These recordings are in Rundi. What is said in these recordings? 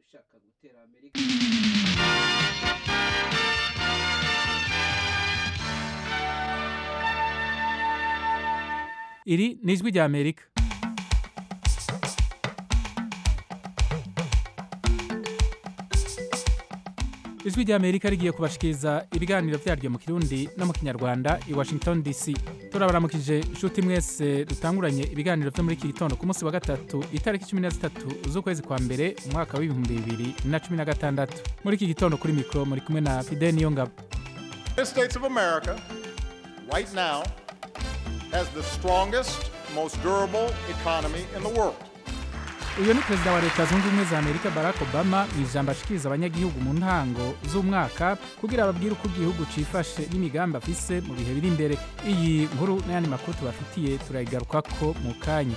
ushaka gutera amerika iri ni ijwi rya amerika ijwi rya amerika rigiye kubashikiriza ibiganiro byaryo mu kirundi no mu kinyarwanda i washington dc turabaramukije inshuti mwese dutanguranye ibiganiro byo muri iki gitondo ku munsi wa gatatu itariki cumi na zitatu z'ukwezi kwa mbere umwaka w'ibihumbi bibiri na cumi na gatandatu muri iki gitondo kuri mikoro muri kumwe na fide niyongabo United States of America, right now, has the strongest, most durable economy in the world. uyu ni perezida wa leta zunze ubumwe za amerika barack obama mu ijambo ashikiriza abanyagihugu mu ntango z'umwaka kugira ababwire uko igihugu cifashe n'imigambi afise mu bihe biri imbere iyi nkuru n'ayandi makuru tubafitiye turayigarukako mu kanya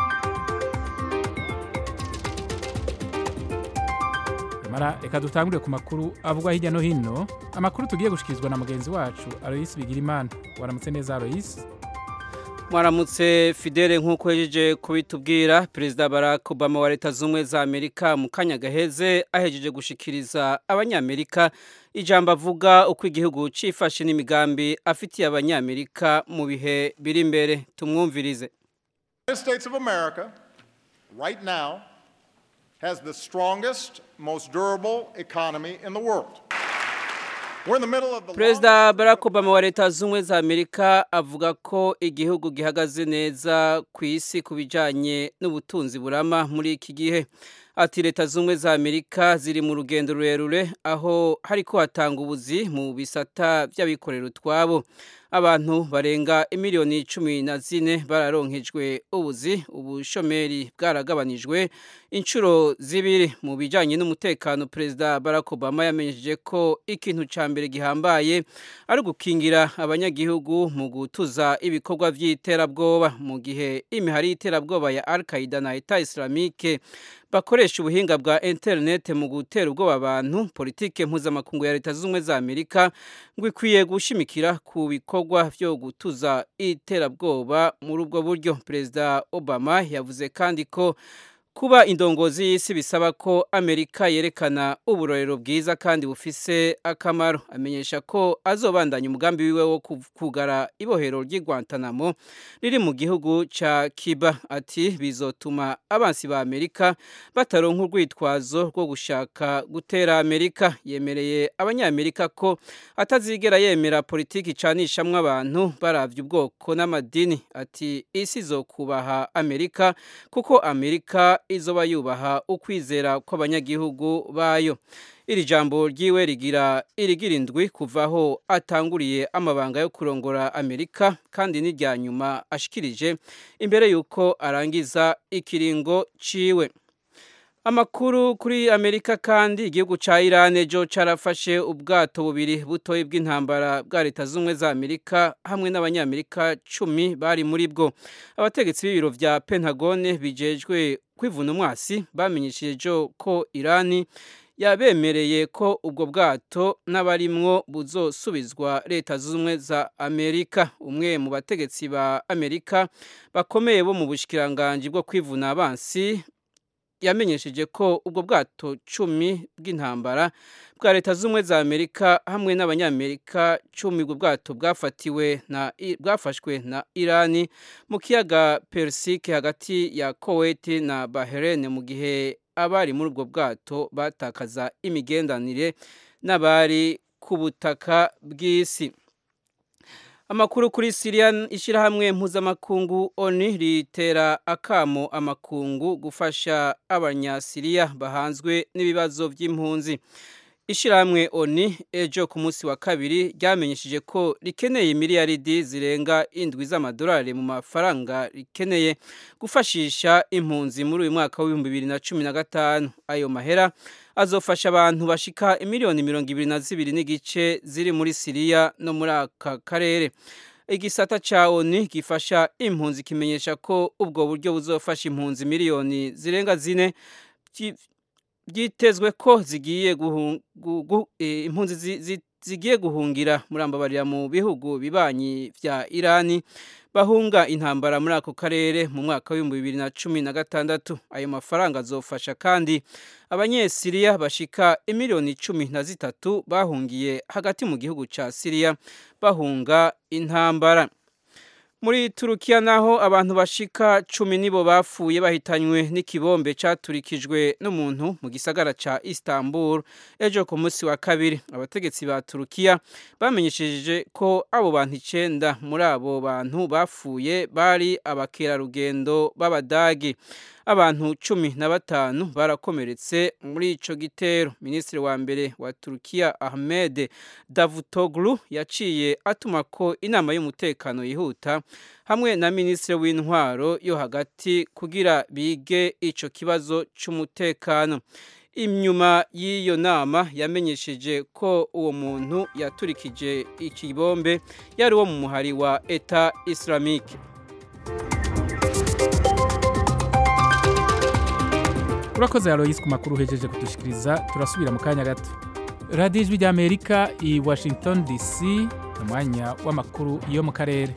mara reka dutangure ku makuru avugwa hirya no hino amakuru tugiye gushikirizwa na mugenzi wacu aloyisi bigirimana waramutse neza aloyisi mwaramutse fidele nk'uko yajeje kubitubwira perezida barack obama wa leta z'ubumwe za amerika mu kanya gaheze ahejeje gushikiriza abanyamerika ijambo avuga uko igihugu cifashe n'imigambi afitiye abanyamerika mu bihe biri imbere tumwumvirize The United States of America, right now, has the strongest, most durable economy in the world. We're in the middle of the perezida barack obama wa leta z'ubumwe za amerika avuga ko igihugu gihagaze neza ku isi ku bijyanye n'ubutunzi burama muri iki gihe ati leta z'ubumwe za amerika ziri mu rugendo rurerure aho hari ko hatanga ubuzi mu bisata by'abikorera utwabo abantu barenga imiliyoni cumi na zine bararonkejwe ubuzi ubushomeri bwaragabanijwe inshuro zibiri mu bijyanye n'umutekano perezida barack obama yamenyesheje ko ikintu cya mbere gihambaye ari ugukingira abanyagihugu mu gutuza ibikorwa by'iterabwoba mu gihe imihari y'iterabwoba ya al qaida na eta islamique bakoresha ubuhinga bwa interinete mu gutera ubwoba abantu politike mpuzamakungu ya leta z'ubumwe za amerika ngo ikwiye gushimikira ku bikorwa byo gutuza iterabwoba muri ubwo buryo perezida obama yavuze kandi ko kuba indongozi y'isi bisaba ko amerika yerekana uburorero bwiza kandi bufise akamaro amenyesha ko azobandanya umugambi wiwe wo kugara ibohero ry'i guantanamo riri mu gihugu ca kiba ati bizotuma abansi ba amerika bataronka urwitwazo rwo gushaka gutera amerika yemereye abanyamerika ko atazigera yemera politiki icanishamwo abantu baravye ubwoko n'amadini ati isi izokubaha amerika kuko amerika izoba yubaha ukwizera kw'abanyagihugu bayo iri jambo ryiwe rigira irigira indwi kuva aho atanguriye amabanga yo kurongora amerika kandi n'irya nyuma ashikirije imbere y'uko arangiza ikiringo ciwe amakuru kuri amerika kandi igihugu cya iran ejo carafashe ubwato bubiri butoyi bw'intambara bwa leta z'ubumwe za amerika hamwe n'abanyamerika cumi bari muri bwo abategetsi b'ibiro vya pentagone bijejwe kwivuna umwasi bamenyesheje ejo ko irani yabemereye ko ubwo bwato n'abarimwo buzosubizwa leta z'ubumwe za amerika umwe mu bategetsi ba amerika bakomeye bo mu bushikiranganji bwo kwivuna abansi yamenyesheje ko ubwo bwato cumi bw'intambara bwa leta z'ubumwe za amerika hamwe n'abanyamerika cumi ubwo bwato bwafatiwe na bwafashwe na irani mu kiyaga persike hagati ya koweti na bahrain mu gihe abari muri ubwo bwato batakaza imigendanire n'abari ku butaka bw'isi amakuru kuri siriya ishyirahamwe mpuzamakungu oni ritera akamo amakungu gufasha abanyasiriya bahanzwe n'ibibazo by'impunzi ishyirahamwe oni ejo ku munsi wa kabiri ryamenyesheje ko rikeneye miliyaridi zirenga indwi z'amadolari mu mafaranga rikeneye gufashisha impunzi muri uyu mwaka w'ibihumbi bibiri na cumi na gatanu ayo mahera azofasha abantu bashika imiliyoni mirongo ibiri na zibiri n'igice ziri muri siriya no muri aka karere igisata ca oni gifasha impunzi kimenyesha ko ubwo buryo buzofasha impunzi miliyoni zirenga zine byitezwe ko zigiye impunzi zigiye guhungira murambabarira mu bihugu bibanyi vya Irani bahunga intambara muri ako karere mu mwaka w'ibihumbi bibiri na cumi na gatandatu ayo mafaranga azofasha kandi abanyesiriya bashika imiliyoni cumi na zitatu bahungiye hagati mu gihugu ca siriya bahunga intambara muri turukiya naho abantu bashika cumi nibo bapfuye bahitanywe n'ikibombe caturikijwe n'umuntu mu gisagara ca istanbul ejo ku munsi wa kabiri abategetsi ba turukiya bamenyesheje ko abo bantu icenda muri abo bantu bapfuye bari abakerarugendo b'abadagi abantu cumi na batanu barakomeretse muri ico gitero minisitiri wa mbere wa turukiya ahmed davutoglu yaciye atuma ko inama y'umutekano yihuta hamwe na minisitiri w'intwaro yo hagati kugira bige ico kibazo c'umutekano inyuma y'iyo nama yamenyesheje ko uwo muntu yaturikije ikibombe yari uwo mu muhari wa eta islamique urakoze aloyisi ku makuru uhejeje kudushikiriza turasubira mu kanya gato radiyo ijwi ry'amerika i washington dc umwanya w'amakuru yo mu karere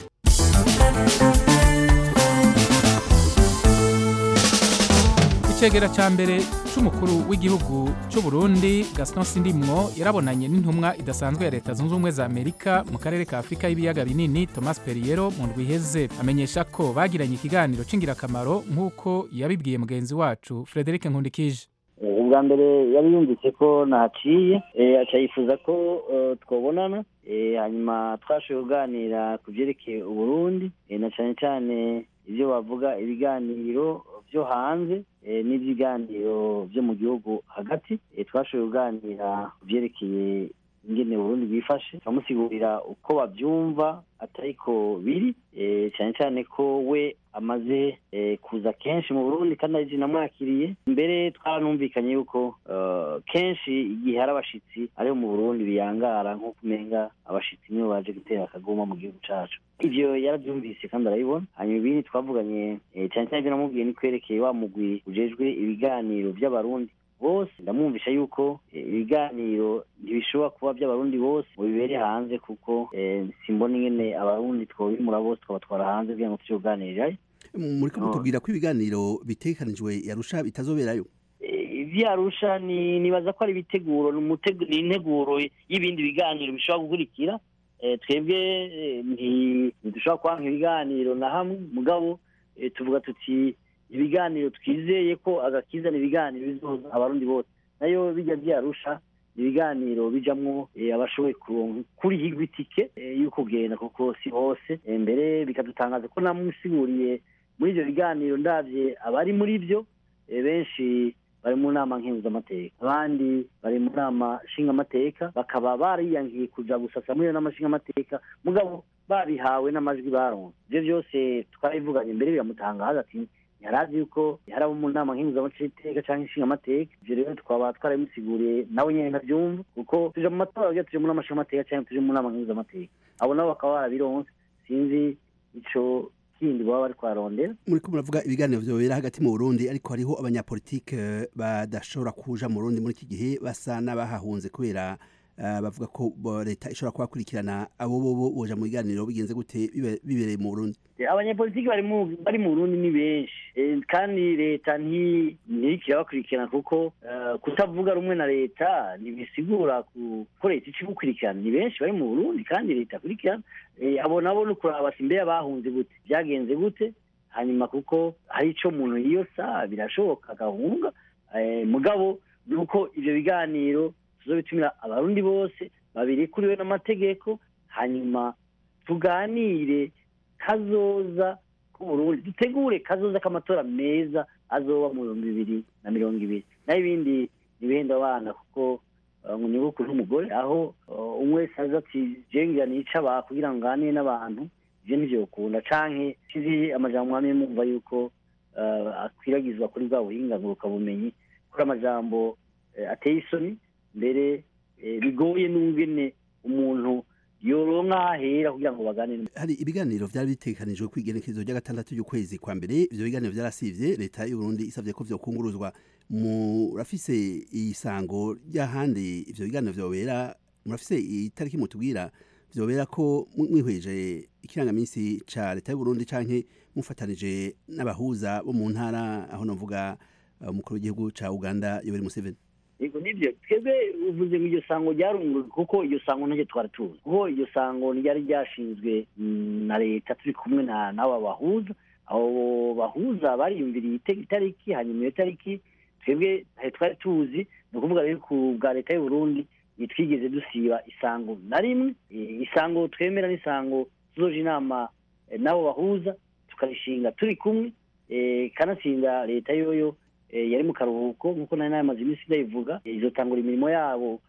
icegera cya mbere c'umukuru w'igihugu c'u Burundi Gaston Sindimwo yarabonanye n'intumwa idasanzwe ya leta zunze ubumwe za Amerika mu karere ka Afrika y'ibiyaga binini Thomas Periero mu ndwi iheze amenyesha ko bagiranye ikiganiro c'ingirakamaro nk'uko yabibwiye mugenzi wacu Frederic Nkundikije ubwa mbere yari yumvise ko naciye aca yifuza ko twabonana hanyuma twashoboye kuganira ku byerekeye uburundi na cyane cyane ibyo bavuga ibiganiro byo hanze n'ibiganiro byo mu gihugu hagati twashoboye kuganira ku byerekeye ingene Burundi bwifashe turamusigurira uko babyumva atari ko biri cyane cyane ko we amaze kuza kenshi mu Burundi kandi ari namwakiriye mbere twaranumvikanye yuko kenshi igihe hari abashitsi ariho mu Burundi biyangara nko kumenga abashitsi nibo baje gutera akaguma mu gihugu cacu ivyo yaravyumvise kandi arabibona hanyuma ibindi twavuganye cyane cyane ibyo namubwiye ni kwerekeye wa mugwi ujejwe ibiganiro vy'abarundi bose ndamwumvisha yuko ibiganiro ntibishobora kuba by'abarundi bose ngo bibere hanze kuko simbona ingene abarundi twobimura bose twabatwara hanze kugira ngo tuje kuganirirayo muriko mutubwira ko ibiganiro bitegekanijwe yarusha bitazoberayo ivyarusha ni nibaza ko ari ibiteguro ni integuro y'ibindi biganiro bishobora gukurikira twebwe ntidushobora kwanka ibiganiro na hamwe mugabo tuvuga tuti ibiganiro twizeye ko agakiza ni ibiganiro bizoza abarundi bose nayo bijya byarusha ibiganiro bijamwo abashoboye kurihirwa itike y'uko kugenda kuko si hose mbere bikadutangaza ko namusiguriye muri ibyo biganiro ndabye abari muri byo benshi bari mu nama nkenguzamateka abandi bari mu nama nshingamateka bakaba bariyangiye kuja gusasa muri iyo nama nshingamateka mugabo babihawe n'amajwi baronse ibyo byose twarabivuganye mbere biramutangaza ati yarazi yuko hari abo mu nama nkenguzamateka cyangwa inshingamateka ibyo rero twaba twarabimusiguriye nawe nyine ntabyumva kuko tuje mu matora kugira tuje mu nama nshingamateka cyangwa tuje mu nama nkenguzamateka abo nabo bakaba barabironse sinzi ico kindi baba bari kwarondera muriko muravuga ibiganiro vyobera hagati mu Burundi ariko hariho abanyapolitike badashobora kuja mu Burundi muri iki gihe basa n'abahahunze kubera bavuga ko leta ishobora kubakurikirana abo bobo boja mu biganiro bigenze gute bibereye mu Burundi abanyapolitiki bari mu bari mu Burundi ni benshi kandi leta ntiriko irabakurikirana kuko kutavuga rumwe na leta ntibisigura ko leta ica gukurikirana ni benshi bari mu Burundi kandi leta akurikirana abo nabo ni ukuraba ati mbere bahunze gute byagenze gute hanyuma kuko hari ico umuntu yiyosa birashoboka agahunga mugabo ni uko ivyo biganiro tuzobitumira abarundi bose babirikuriwe n'amategeko hanyuma tuganire kazoza k'uburundi dutegure kazoza k'amatora meza azoba mu bihumbi bibiri na mirongo ibiri naho ibindi ntibihenda abana kuko ngo nyogokuru n'umugore aho umwe wese aza ati jengira nica aba kugira ngo nganire n'abantu ivyo ntivyokunda canke kizi amajambo mwamye mumva yuko akwiragizwa kuri bwa buhinga ngurukabumenyi kuri amajambo ateye isoni mbere bigoye n'ungene umuntu yoronka ahera kugira ngo baganire hari ibiganiro vyari bitegekanijwe kwigenekerezo rya gatandatu y'ukwezi kwa mbere ivyo biganiro vyarasivye leta y'u Burundi isavye ko vyokunguruzwa murafise isango ry'ahandi ivyo biganiro vyobera murafise itariki mutubwira vyobera ko mwihweje ikirangaminsi ca leta y'u Burundi canke mufatanije n'abahuza bo mu ntara aho novuga umukuru w'igihugu ca Uganda Yoweri Museveni yego nibyo twebwe uvuze ngo iryo sango ryarunguwe kuko iryo sango ntacyo twari tuzi kuko iryo sango ryari ryashinzwe na leta turi kumwe n'aba bahuza abo bahuza bariyumviriye itariki hanyuma iyo tariki twebwe twari tuzi ni ukuvuga rero ku bwa leta y'u Burundi ntitwigeze dusiba isango na rimwe isango twemera n'isango tuzoje inama n'abo bahuza tukarishinga turi kumwe kanatsinda leta yoyo yari mu karuhuko nk'uko nari namaze iminsi ndayivuga izotangura imirimo yabo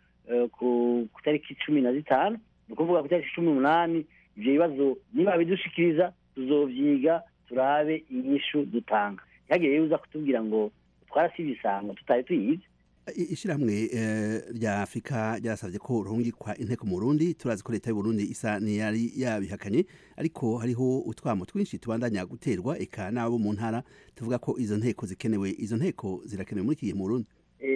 ku tariki cumi na zitanu ni ukuvuga ku tariki cumi n'umunani ibyo bibazo niba bidushikiriza tuzovyiga turabe inyishu dutanga ntihagire rero uza kutubwira ngo twarasize isango tutari tuyizi ishyirahamwe rya afurika ryasabye ko ruhungikwa inteko mu burundi turazi ko leta y'u Burundi isa n'iyari yabihakanye ariko hariho utwamo twinshi tubandanya guterwa eka n'abo mu ntara tuvuga ko izo nteko zikenewe izo nteko zirakenewe muri iki gihe mu burundi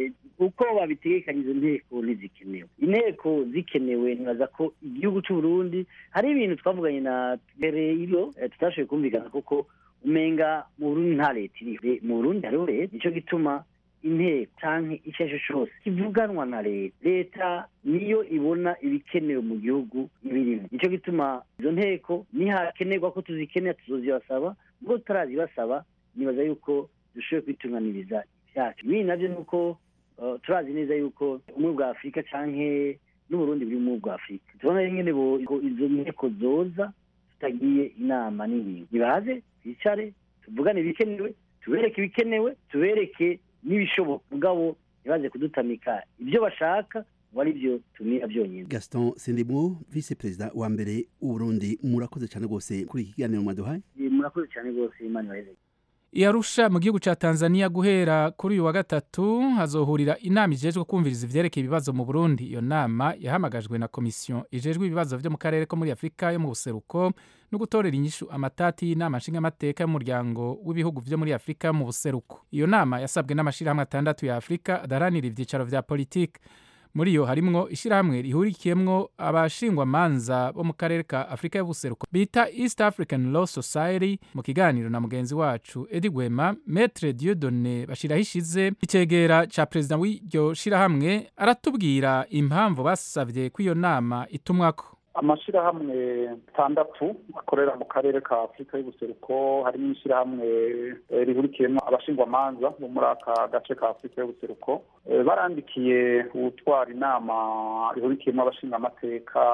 uko babitegekanye izo nteko ntizikenewe inteko zikenewe ntibaza ko igihugu cy'u Burundi hari ibintu twavuganye na mbere iyo tutashoboye kumvikana kuko umenga mu burundi nta leta iriho mu burundi hariho leta nicyo gituma inteko canke icyo ari cyo cyose kivuganwa na leta leta niyo ibona ibikenewe mu gihugu ibirimo nicyo gituma izo nteko nihakenerwa ko tuzikenera tuzozibasaba ubwo tutarazibasaba nibaza yuko dushoboye kwitunganiriza ibyacu ibindi nabyo ni uko turazi neza yuko ubumwe bwa afurika canke n'uburundi buri mu bwa afurika tubona nyine izo nteko zoza tutagiye inama n'ingingo nibaze twicare tuvugane ibikenewe tubereke ibikenewe tubereke n'ibishoboka mugabo ntibaze kudutamika ibyo bashaka ngo ari byo tumira byonyine gaston sindimwo vice perezida wa mbere w'uburundi murakoze cyane rwose kuri iki kiganiro mwaduhaye murakoze cyane rwose imana ibahereze Yarusha mu gihugu ca Tanzania guhera kuri uyu wa gatatu hazohurira inama ijejwe kumviriza ivyerekeye ibibazo mu Burundi iyo nama yahamagajwe na komisiyo ijejwe ibibazo vyo mu karere ko muri Afrika yo mu buseruko no gutorera inyishu amatati y'inama nshingamateka y'umuryango w'ibihugu vyo muri Afrika mu buseruko iyo nama yasabwe n'amashirahamwe atandatu ya Afrika adaranira ivyicaro vya politike muri yo harimwo ishirahamwe rihurikiyemwo abashingwa manza bo mu karere ka Afrika y'ubuseruko bita East African Law Society mu kiganiro na mugenzi wacu Edi Gwema Maître Dieudonné Bashirahishize icegera ca president w'iryo shirahamwe aratubwira impamvu basavye ko iyo nama itumwako amashirahamwe atandatu akorera mu karere ka afurika y'ubuseruko harimo ishyirahamwe rihurikiyemo abashingwamanza bo muri aka gace ka afurika y'ubuseruko barandikiye utwara inama rihurikiyemo abashingamateka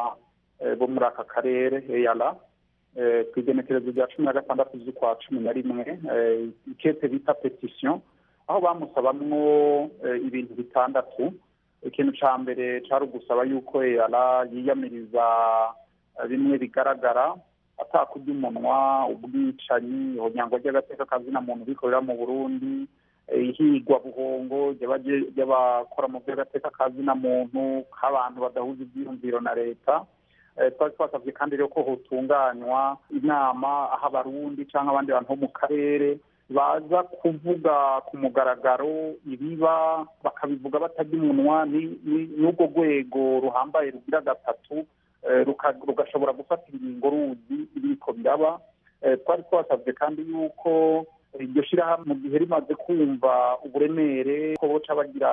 bo muri aka karere eyara ku igenekerezo rya cumi na gatandatu z'ukwa cumi na rimwe ikete bita petisiyo aho bamusabamwo ibintu bitandatu ikintu cya mbere cyari ugusaba yuko eyara yiyamiriza bimwe bigaragara atakurya umunwa ubwicanyi ihonyangwa ry'agateka kazina muntu bikorera mu burundi ihigwa buhongo ry'abakora mu by'agateka kazina muntu k'abantu badahuza ibyiyumviro na leta twari twasabye kandi rero ko hotunganywa inama aho abarundi cyangwa abandi bantu bo mu karere baza kuvuga ku mugaragaro ibiba bakabivuga batajya umunwa n'urwo rwego ruhambaye rugira gatatu rugashobora gufata ingingo ruzi ibiriko biraba twari twasabye kandi yuko iryo shyirahamwe mu gihe rimaze kumva uburemere ko boca bagira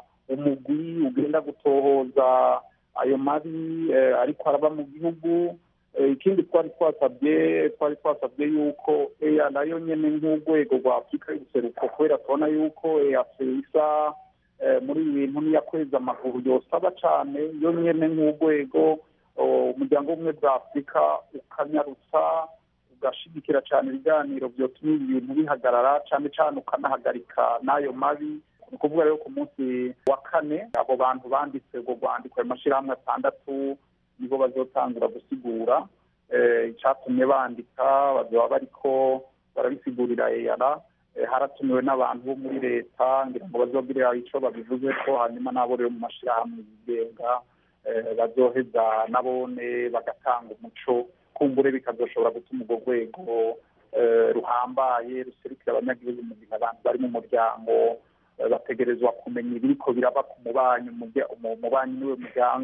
umugwi ugenda gutohoza ayo mabi ariko araba mu gihugu ikindi twari twasabye twari twasabye yuko eya nayo nyine nk'urwego rwa afurika y'ubuseruko kubera tubona yuko eyafe isa muri ibi bintu niyakweza amaguru yosaba cyane yo nyine nk'urwego umuryango w'ubumwe bwa afurika ukanyarutsa ugashigikira cyane ibiganiro byotuma ibintu bihagarara cyane cyane ukanahagarika n'ayo mabi ni ukuvuga rero ku munsi wa kane abo bantu banditse urwo rwandiko ayo mashyirahamwe atandatu nibo bazotangura gusigura icyatumye bandika bazaba bariko barabisigurira eyara haratumiwe n'abantu bo muri leta ngira ngo bazobwire icyo babivuze ko hanyuma n'abo rero mu mashyirahamwe yigenga bazoheza nabone bagatanga umuco kumbure bikazoshobora gutuma urwo rwego ruhambaye ruserukira abanyagihugu mu gihe abantu bari mu muryango bategerezwa kumenya ibiriko biraba ku mubanyi umubanyi niwe muryango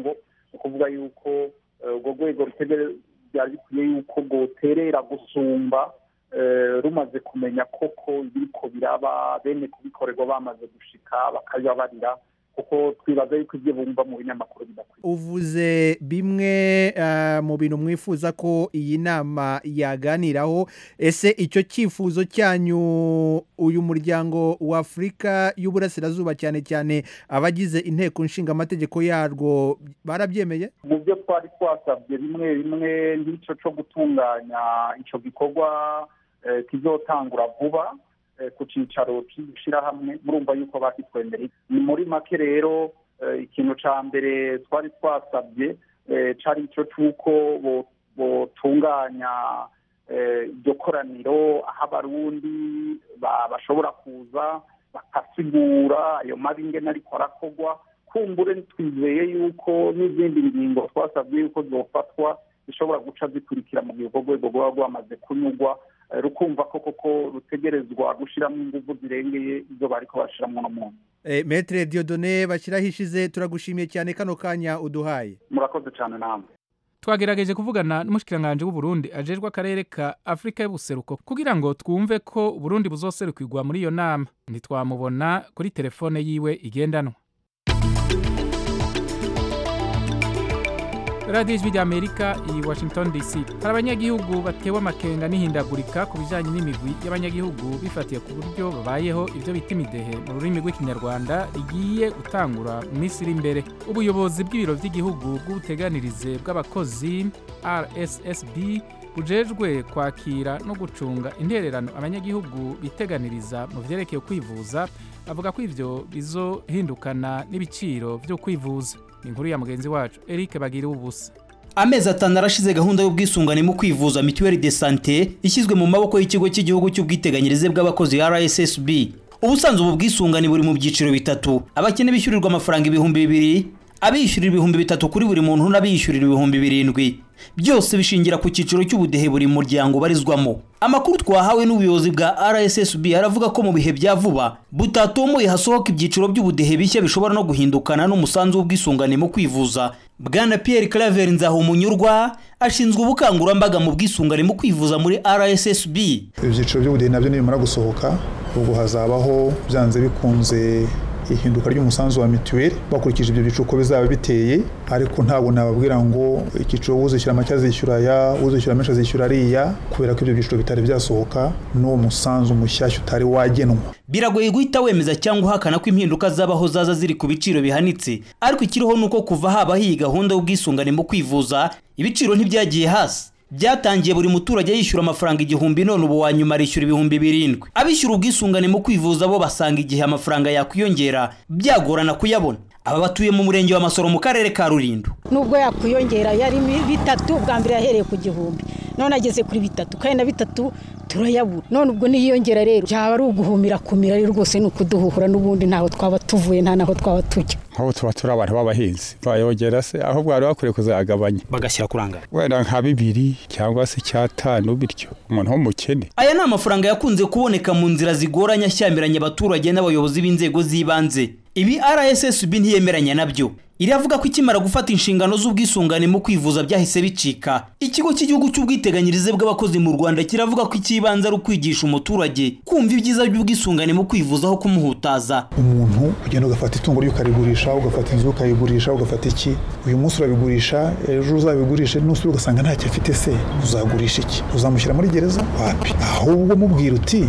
ukuvuga yuko urwo rwego byari bikwiye yuko rwoterera gusumba rumaze kumenya koko ibiriko biraba bene kubikorerwa bamaze gushika bakabibabarira kuko twibaza yuko ibyo bumva mu binyamakuru bidakwiye uvuze bimwe mu bintu mwifuza ko iyi nama yaganiraho ese icyo cyifuzo cyanyu uyu muryango wa afurika y'uburasirazuba cyane cyane abagize inteko nshinga amategeko yarwo barabyemeye mu byo twari twasabye bimwe bimwe nk'icyo cyo gutunganya icyo gikorwa kizotangura vuba ku cyicaro cy'ishyirahamwe murumva yuko bakitwemereye ni muri make rero ikintu cya mbere twari twasabye cyari icyo cy'uko botunganya iryo koraniro aho abarundi bashobora kuza bakasigura ayo mabi ingene ariko arakorwa kumbure twizeye yuko n'izindi ngingo twasabye yuko zofatwa zishobora guca zikurikira mu gihe urwo rwego rwaba rwamaze kunyurwa rukumva ko koko rutegerezwa gushyiramo ingufu zirengeye izo bari kubashyiramo no muntu metere diyodone bashyiraho ishize turagushimiye cyane kano kanya uduhaye murakoze cyane namwe twagerageje kuvugana n'umushyikiranganje w'uburundi ajejwe akarere ka afurika y'ubuseruko kugira ngo twumve ko uburundi buzoserukirwa muri iyo nama ntitwamubona kuri telefone yiwe igendanwa radiyo ijwi ry'amerika i washington dc hari abanyagihugu batewe amakenga n'ihindagurika ku bijyanye n'imigwi y'abanyagihugu bifatiye ku buryo babayeho ibyo bita imidehe mu rurimi rw'ikinyarwanda rigiye gutangura mu minsi iri imbere ubuyobozi bw'ibiro by'igihugu bw'ubuteganirize bw'abakozi rssb bujejwe kwakira no gucunga intererano abanyagihugu biteganiriza mu byerekeye kwivuza avuga ko ibyo bizohindukana n'ibiciro byo kwivuza ni inkuru ya mugenzi wacu eric bagira ubusa amezi atanu arashize gahunda y'ubwisungane mu kwivuza mituweli de sante ishyizwe mu maboko y'ikigo cy'igihugu cy'ubwiteganyirize bw'abakozi rssb ubusanzwe ubu bwisungane buri mu byiciro bitatu abakene bishyurirwa amafaranga ibihumbi bibiri abishyurira ibihumbi bitatu kuri buri muntu n'abishyurira ibihumbi birindwi byose bishingira ku cyiciro cy'ubudehe buri muryango ubarizwamo amakuru twahawe n'ubuyobozi bwa rssb aravuga ko mu bihe bya vuba butatomoye hasohoka ibyiciro by'ubudehe bishya bishobora no guhindukana n'umusanzu w'ubwisungane mu kwivuza bwana pierre claver nzahumunyurwa ashinzwe ubukangurambaga mu bwisungane mu kwivuza muri rssb ibyiciro by'ubudehe nabyo nibimara gusohoka ubwo hazabaho byanze bikunze ihinduka ry'umusanzu wa mituweli bakurikije ibyo byiciro uko bizaba biteye ariko ntabwo nababwira ngo icyiciro uzishyura make azishyura aya uzishyura menshi azishyura ariya kubera ko ibyo byiciro bitari byasohoka n'uwo musanzu mushyashya utari wagenwa biragoye guhita wemeza cyangwa uhakana ko impinduka zabaho zaza ziri ku biciro bihanitse ariko ikiriho ni uko kuva habaho iyi gahunda y'ubwisungane mu kwivuza ibiciro ntibyagiye hasi byatangiye buri muturage yishyura amafaranga igihumbi none ubu wa nyuma arishyura ibihumbi birindwi abishyura ubwisungane mu kwivuza bo basanga igihe amafaranga yakwiyongera byagorana kuyabona aba batuye mu murenge wa masoro mu karere ka rulindo nubwo yakwiyongera yari bitatu bwa mbere yahereye ku gihumbi none ageze kuri bitatu kandi na bitatu turayabura none ubwo niyongera rero byaba ari uguhumira kumira rero rwose ni ukuduhuhura n'ubundi ntaho twaba tuvuye nta naho twaba tujya nk'ubu tuba turi abantu b'abahinzi bayongera se aho bwari bakwiye kuzagabanya bagashyira kurangara wenda nka bibiri cyangwa se icyatanu bityo umuntu w'umukene aya ni amafaranga yakunze kuboneka mu nzira zigoranye ashyamiranye abaturage n'abayobozi b'inzego z'ibanze ibi rssb ntiyemeranya nabyo iravuga ko ikimara gufata inshingano z'ubwisungane mu kwivuza byahise bicika ikigo cy'igihugu cy'ubwiteganyirize bw'abakozi mu rwanda kiravuga ko icy'ibanze ari ukwigisha umuturage kumva ibyiza by'ubwisungane mu kwivuza aho kumuhutaza umuntu ugenda ugafata itungo ryo ukarigurisha ugafata inzu ukayigurisha ugafata iki uyu munsi urabigurisha ejo uzabigurishe n'usura ugasanga ntacyo afite se uzagurisha iki uzamushyira muri gereza wapi ahubwo mubwira uti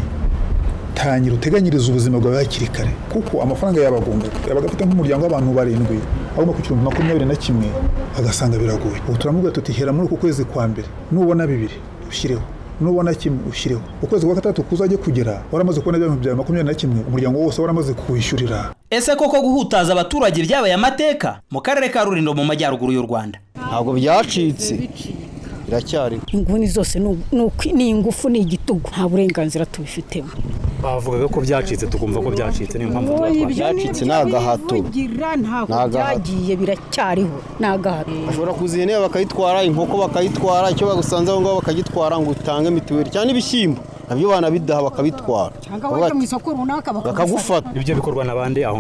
tangira uteganyirize ubuzima bwawe hakiri kare kuko amafaranga yabagunga yabaga afite nk'umuryango w'abantu barindwi agomba ku gihumbi makumyabiri na kimwe agasanga biragoye ubu turamubwira tuti hera muri uku kwezi kwa mbere nubona bibiri ushyireho nubona kimwe ushyireho ukwezi kwa gatatu kuzajye kugera waramaze kubona ibihumbi bya makumyabiri na kimwe umuryango wose waramaze kuwishyurira ese koko guhutaza abaturage byabaye amateka mu karere ka rurindo mu majyaruguru y'u rwanda ntabwo byacitse biracyariho inguni zose ni ingufu ni igitugu nta burenganzira tubifitemo bavugaga ko byacitse tukumva ko byacitse niyo mpamvu byacitse ni agahato ntabwo byagiye biracyariho ni agahato bashobora kuza ihene bakayitwara inkoko bakayitwara icyo bagusanze aho ngaho bakagitwara ngo utange mituweli cyangwa ibishyimbo nabyo banabidaha bakabitwara cyangwa wajya mu isoko runaka bakagufata ibyo bikorwa na bande aho ngaho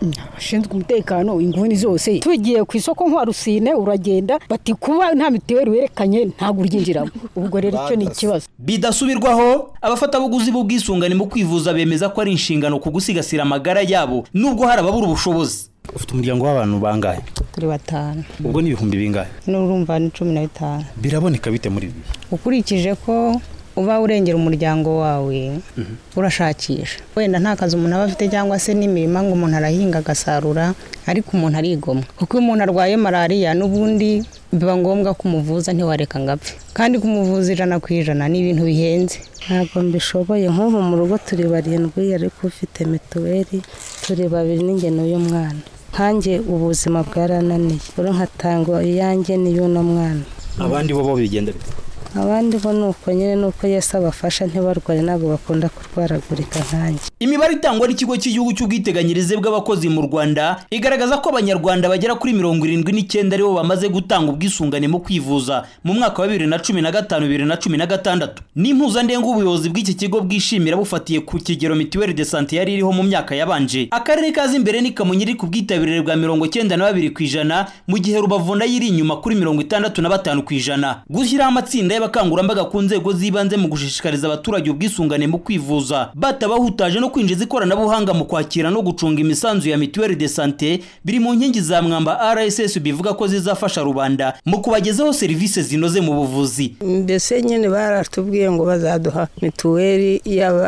abashinzwe umutekano inguni zose tugiye ku isoko nka rusine uragenda bati kuba nta mituweli werekanye ntabwo uryinjiramo ubwo rero icyo ni ikibazo bidasubirwaho abafatabuguzi b'ubwisungane mu kwivuza bemeza ko ari inshingano ku gusigasira amagara yabo nubwo hari ababura ubushobozi ufite umuryango w'abantu bangahe turi batanu ubwo ni ibihumbi bingahe n'urumva ni cumi na bitanu biraboneka bite muri ibi ukurikije ko uba urengera umuryango wawe urashakisha wenda nta kazi umuntu aba afite cyangwa se n'imirima ngo umuntu arahinga agasarura ariko umuntu arigomwa kuko iyo umuntu arwaye malariya n'ubundi biba ngombwa kumuvuza ntiwareka ngo apfe kandi kumuvuza ijana ku ijana ni ibintu bihenze ntabwo mbishoboye nk'ubu mu rugo turi barindwi ariko ufite mituweli turi babiri n'ingeno y'umwana nkanjye ubuzima bwarananiye uri nkatanga iyanjye n'iy'uno mwana abandi bo bo bigenda bite abandi bo ni uko nyine ni uko yesi abafasha ntibarware ntabwo bakunda kurwaragurika nkanjye imibare itangwa n'ikigo cy'igihugu cy'ubwiteganyirize bw'abakozi mu rwanda igaragaza ko abanyarwanda bagera kuri mirongo irindwi n'icyenda aribo bamaze gutanga ubwisungane mu kwivuza mu mwaka wa bibiri na cumi na gatanu bibiri na cumi na gatandatu n'impuzandengo ubuyobozi bw'iki kigo bwishimira bufatiye ku kigero mituweli de sante yari iriho mu myaka yabanje akarere kaza imbere ni kamonyi iri ku bwitabirire bwa mirongo cyenda na babiri ku ijana mu gihe rubavu nayo iri inyuma kuri mirongo itandatu na batanu ku ijana gushyiraho amatsinda y'abakangurambaga ku nzego z'ibanze mu gushishikariza abaturage ubwisungane mu kwivuza batabahutaje no kwinjiza ikoranabuhanga mu kwakira no gucunga imisanzu ya mituweli de sante biri mu nkingi za mwamba rss bivuga ko zizafasha rubanda mu kubagezaho serivisi zinoze mu buvuzi mbese nyine baratubwiye ngo bazaduha mituweli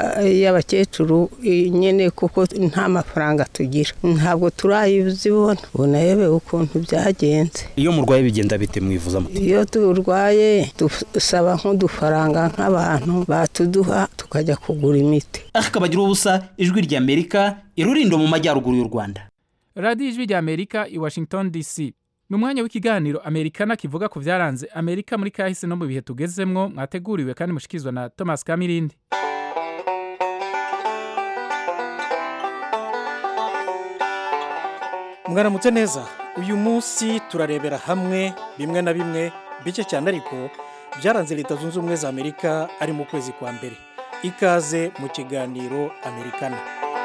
y'abakecuru nyine kuko nta mafaranga tugira ntabwo turayizibona ubona yewe ukuntu byagenze iyo murwaye bigenda bite mwivuzamo iyo turwaye dusaba nk'udufaranga nk'abantu batuduha tukajya kugura imiti akabagira ubusa ijwi ry'amerika irurindo mu majyaruguru y'u rwanda radiyo ijwi ry'amerika i washington dc ni umwanya w'ikiganiro amerikana kivuga ku byaranze amerika muri kahise no mu bihe tugezemwo mwateguriwe kandi mushyikirizwa na thomas kamirindi mwaramutse neza uyu munsi turarebera hamwe bimwe na bimwe bike cyane ariko byaranze leta zunze ubumwe za amerika ari mu kwezi kwa mbere ikaze mu kiganiro amerikana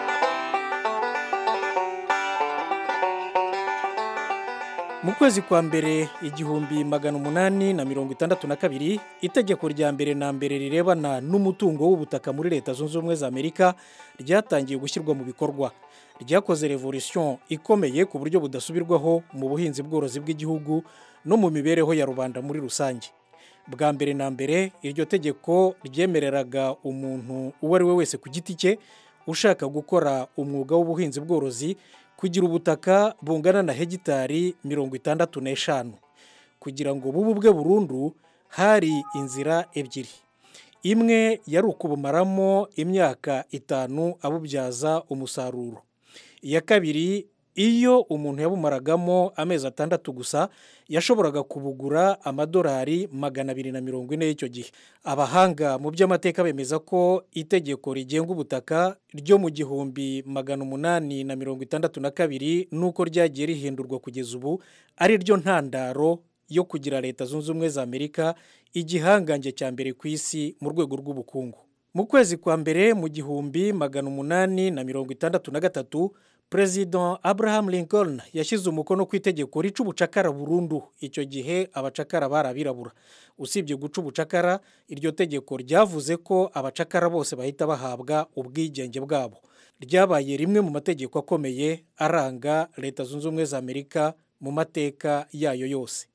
mu kwezi kwa mbere igihumbi magana umunani na mirongo itandatu na kabiri itegeko rya mbere na mbere rirebana n'umutungo w'ubutaka muri leta zunze ubumwe za amerika ryatangiye gushyirwa mu bikorwa ryakoze revolution ikomeye ku buryo budasubirwaho mu buhinzi bworozi bw'igihugu no mu mibereho ya rubanda muri rusange bwa mbere na mbere iryo tegeko ryemereraga umuntu uwo ari we wese ku giti cye ushaka gukora umwuga w'ubuhinzi bworozi kugira ubutaka bungana na hegitari mirongo itandatu n'eshanu kugira ngo bube ubwe burundu hari inzira ebyiri imwe yari ukubumaramo imyaka itanu abubyaza umusaruro iya kabiri iyo umuntu yabumaragamo amezi atandatu gusa yashoboraga kubugura amadolari magana abiri na mirongo ine y'icyo gihe abahanga mu by'amateka bemeza ko itegeko rigenga ubutaka ryo mu gihumbi magana umunani na mirongo itandatu na kabiri n'uko ryagiye rihindurwa kugeza ubu ari ryo ntandaro yo kugira leta zunze ubumwe za amerika igihangange cya mbere ku isi mu rwego rw'ubukungu mu kwezi kwa mbere mu gihumbi magana umunani na mirongo itandatu na gatatu perezida abraham lincoln yashyize umukono ku itegeko rica ubucakara burundu icyo gihe abacakara bari abirabura usibye guca ubucakara iryo tegeko ryavuze ko abacakara bose bahita bahabwa ubwigenge bwabo ryabaye rimwe mu mategeko akomeye aranga leta zunze ubumwe za amerika mu mateka yayo yose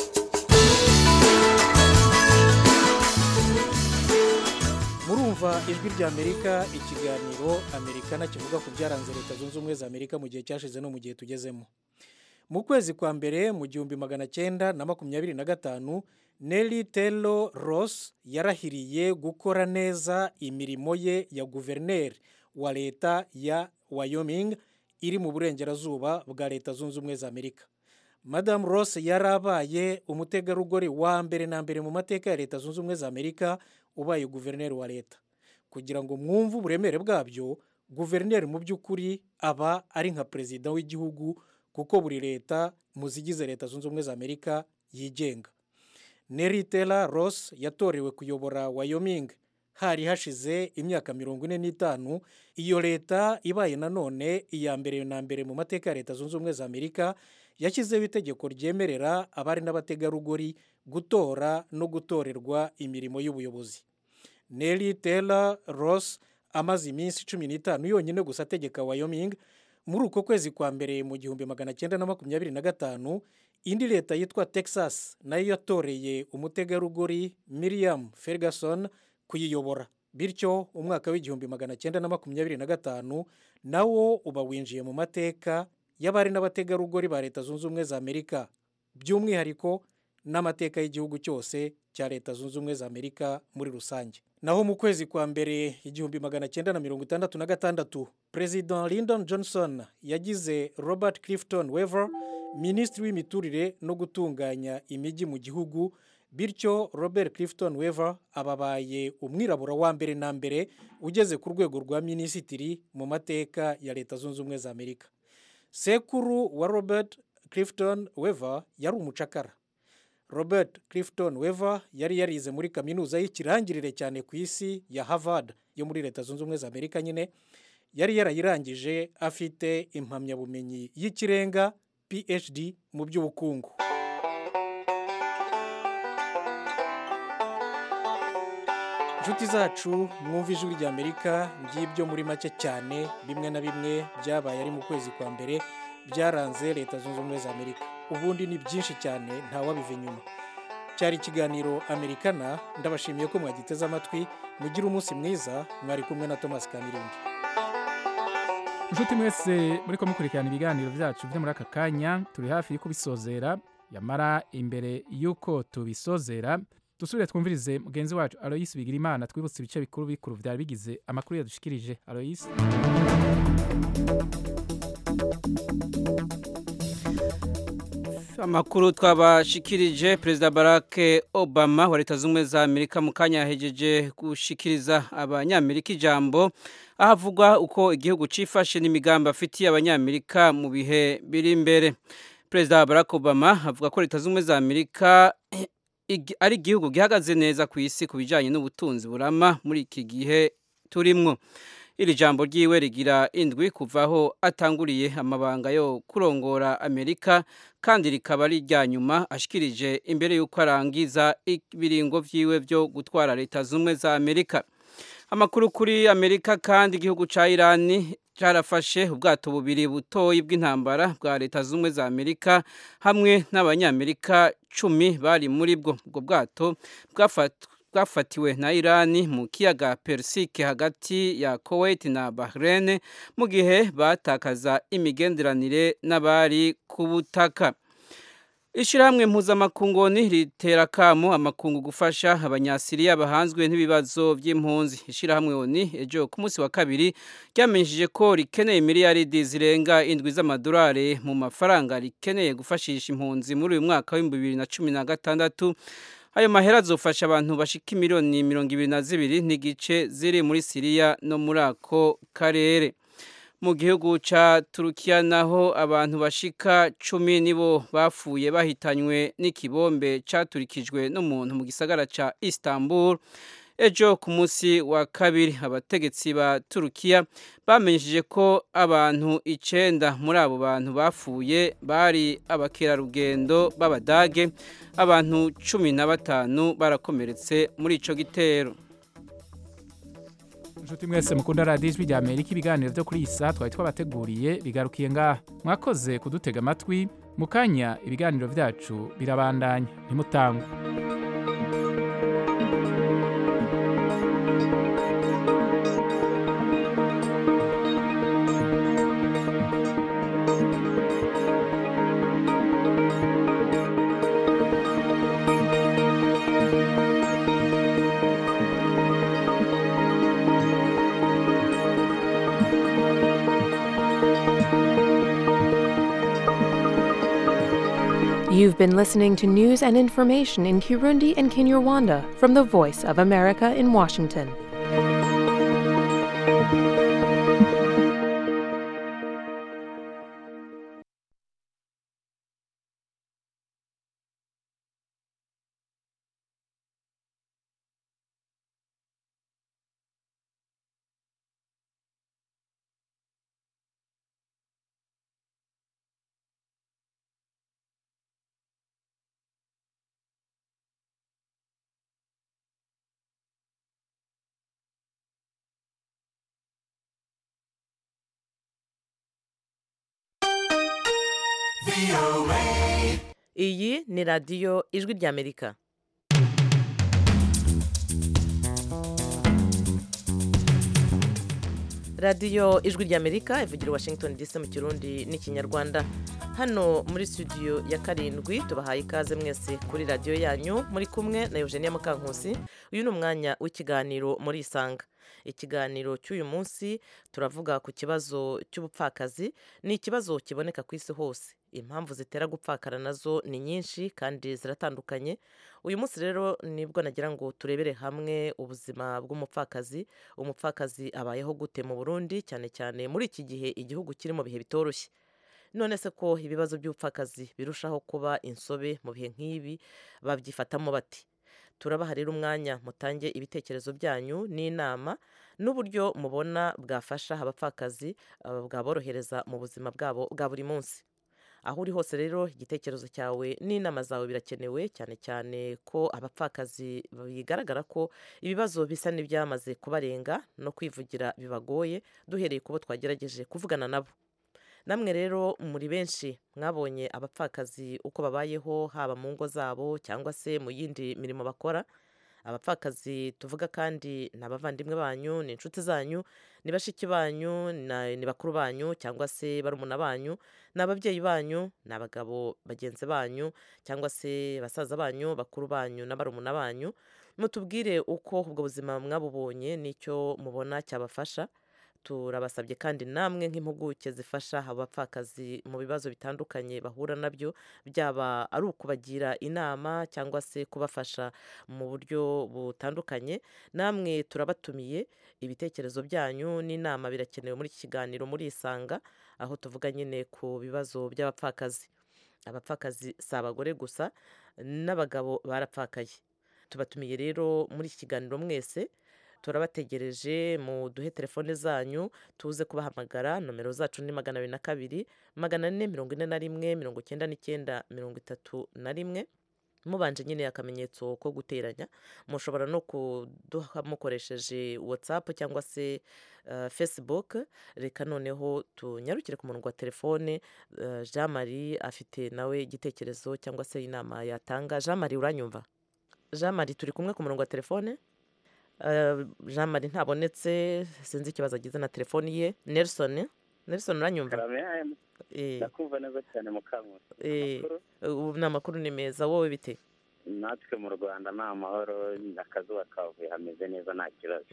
murumva ijwi ry'amerika ikiganiro amerikana kivuga ku byaranze leta zunze ubumwe za amerika mu gihe cyashize no mu gihe tugezemo mu kwezi kwa mbere mu gihumbi magana cyenda na makumyabiri na gatanu Nelly Taylor Ross yarahiriye gukora neza imirimo ye ya guverineri wa leta ya Wyoming iri mu burengerazuba bwa leta zunze ubumwe za amerika madamu Ross yari abaye umutegarugori wa mbere na mbere mu mateka ya leta zunze ubumwe za amerika ubaye guverineri wa leta kugira ngo mwumve uburemere bwabyo guverineri mu by'ukuri aba ari nka perezida w'igihugu kuko buri leta mu zigize leta zunze ubumwe za amerika yigenga Nelly Taylor Ross yatorewe kuyobora Wyoming hari hashize imyaka mirongo ine n'itanu iyo leta ibaye nanone iya mbere na mbere mu mateka ya leta zunze ubumwe za amerika yashyizeho itegeko ryemerera abari n'abategarugori gutora no gutorerwa imirimo y'ubuyobozi Nelly Taylor Ross amaze iminsi cumi n'itanu yonyine gusa ategeka Wyoming muri uko kwezi kwa mbere mu gihumbi magana cyenda na makumyabiri na gatanu indi leta yitwa Texas nayo yatoreye umutegarugori Miriam Ferguson kuyiyobora bityo umwaka w'igihumbi magana cyenda na makumyabiri na gatanu nawo uba winjiye mu mateka y'abari n'abategarugori ba leta zunze ubumwe za amerika by'umwihariko n'amateka y'igihugu cyose cya leta zunze ubumwe za amerika muri rusange naho mu kwezi kwa mbere igihumbi magana cyenda na mirongo itandatu na gatandatu perezida lyndon johnson yagize robert clifton wever minisitiri w'imiturire no gutunganya imijyi mu gihugu bityo robert clifton wever ababaye umwirabura wa mbere na mbere ugeze ku rwego rwa minisitiri mu mateka ya leta zunze ubumwe za amerika sekuru wa robert clifton wever yari umucakara robert clifton wever yari yarize muri kaminuza y'ikirangirire cyane ku isi ya harvard yo muri leta zunze ubumwe za amerika nyine yari yarayirangije afite impamyabumenyi y'ikirenga phd mu by'ubukungu inshuti zacu mwumva ijwi rya amerika ngibyo muri make cyane bimwe na bimwe byabaye ari mu kwezi kwa mbere byaranze leta zunze ubumwe za amerika ubundi ni byinshi cyane ntawabiva inyuma cyari ikiganiro amerikana ndabashimiye ko mwagiteze amatwi mugire umunsi mwiza mwari kumwe na thomas kamirindi inshuti mwese muri ko mukurikirana ibiganiro byacu byo muri aka kanya turi hafi yo kubisozera yamara imbere y'uko tubisozera dusubire twumvirize mugenzi wacu aloyisi bigirimana twibutse ibice bikuru bikuru byari bigize amakuru yadushikirije aloyisi amakuru twabashikirije perezida barack obama wa leta z'ubumwe za amerika mu kanya yahejeje gushikiriza abanyamerika ijambo aho havugwa uko igihugu cyifashe n'imigambi afitiye abanyamerika mu bihe biri imbere perezida barack obama avuga ko leta z'ubumwe za amerika ari igihugu gihagaze neza ku isi ku bijyanye n'ubutunzi burama muri iki gihe turimwo iri jambo ryiwe rigira indwi kuva aho atanguriye amabanga yo kurongora amerika kandi rikaba ari irya nyuma ashikirije imbere y'uko arangiza ibiringo byiwe byo gutwara leta z'ubumwe za amerika amakuru kuri amerika kandi igihugu cya irani cyarafashe ubwato bubiri butoyi bw'intambara bwa leta z'ubumwe za amerika hamwe n'abanyamerika cumi bari muri bwo ubwo bwato bwafatiwe na irani mu kiyaga persike hagati ya kuwait na bahrain mu gihe batakaza imigenderanire n'abari ku butaka ishyirahamwe mpuzamakungoni ritera akamo amakungu gufasha abanyasiriya bahanzwe n'ibibazo by'impunzi ishyirahamwe oni ejo ku munsi wa kabiri ryamenyesheje ko rikeneye miliyaridi zirenga indwi z'amadolari mu mafaranga rikeneye gufashisha impunzi muri uyu mwaka w'ibihumbi bibiri na cumi na gatandatu ayo mahera azofasha abantu bashika miliyoni mirongo ibiri na zibiri n'igice ziri muri siriya no muri ako karere mu gihugu cya turukiya naho abantu bashika cumi nibo bapfuye bahitanywe n'ikibombe cyaturikijwe n'umuntu mu gisagara cya istanbul ejo ku munsi wa kabiri abategetsi ba turukiya bamenyesheje ko abantu icyenda muri abo bantu bapfuye bari abakerarugendo b'abadage abantu cumi na batanu barakomeretse muri icyo gitero inshuti mwese mukunda radiyo ijwi rya amerika ibiganiro byo kuri iyi saa twari twabateguriye bigarukiye ngaha mwakoze kudutega amatwi mu kanya ibiganiro byacu birabandanya ntimutangwe You've been listening to news and information in Kirundi and Kinyarwanda from the Voice of America in Washington. iyi ni radiyo ijwi ry'amerika radiyo ijwi ry'amerika ivugira i washington dc mu kirundi n'ikinyarwanda hano muri studio ya karindwi tubahaye ikaze mwese kuri radiyo yanyu muri kumwe na eugenia mukankusi uyu ni umwanya w'ikiganiro muri isanga ikiganiro cy'uyu munsi turavuga ku kibazo cy'ubupfakazi ni ikibazo kiboneka ku isi hose impamvu zitera gupfakara nazo ni nyinshi kandi ziratandukanye uyu munsi rero nibwo nagira ngo turebere hamwe ubuzima bw'umupfakazi umupfakazi abayeho gute mu burundi cyane cyane muri iki gihe igihugu kiri mu bihe bitoroshye none se ko ibibazo by'ubupfakazi birushaho kuba insobe mu bihe nk'ibi babyifatamo bati turabaha rero umwanya mutange ibitekerezo byanyu n'inama n'uburyo mubona bwafasha abapfakazi bwaborohereza mu buzima bwabo bwa buri munsi aho uri hose rero igitekerezo cyawe n'inama zawe birakenewe cyane cyane ko abapfakazi bigaragara ko ibibazo bisa n'ibyamaze kubarenga no kwivugira bibagoye duhereye ku bo twagerageje kuvugana nabo namwe rero muri benshi mwabonye abapfakazi uko babayeho haba mu ngo zabo cyangwa se mu yindi mirimo bakora abapfakazi tuvuga kandi ni abavandimwe banyu ni inshuti zanyu ni bashiki banyu ni bakuru banyu cyangwa se barumuna banyu ni ababyeyi banyu ni abagabo bagenzi banyu cyangwa se basaza banyu bakuru banyu na barumuna banyu mutubwire uko ubwo buzima mwabubonye n'icyo mubona cyabafasha turabasabye kandi namwe nk'impuguke zifasha abapfakazi mu bibazo bitandukanye bahura nabyo byaba ari ukubagira inama cyangwa se kubafasha mu buryo butandukanye namwe turabatumiye ibitekerezo byanyu n'inama birakenewe muri iki kiganiro muri isanga aho tuvuga nyine ku bibazo by'abapfakazi abapfakazi si abagore gusa n'abagabo barapfakaye tubatumiye rero muri iki kiganiro mwese turabategereje mu duhe telefone zanyu tuze kubahamagara nomero zacu ni magana abiri na kabiri magana ane mirongo ine na rimwe mirongo icyenda n'icyenda mirongo itatu na rimwe mubanje nyine akamenyetso ko guteranya mushobora no kuduha mukoresheje watsapu cyangwa se facebook reka noneho tunyarukire ku murongo wa telefone jean marie afite nawe igitekerezo cyangwa se inama yatanga jean marie uranyumva jean marie turi kumwe ku murongo wa telefone jean marie ntabonetse sinzi ikibazo agize na telefoni ye nelson nelson uranyumva ndakumva neza cyane mu kanwa ubu ni amakuru ni meza wowe bite natwe mu rwanda ni amahoro akazuba kavuye hameze neza nta kibazo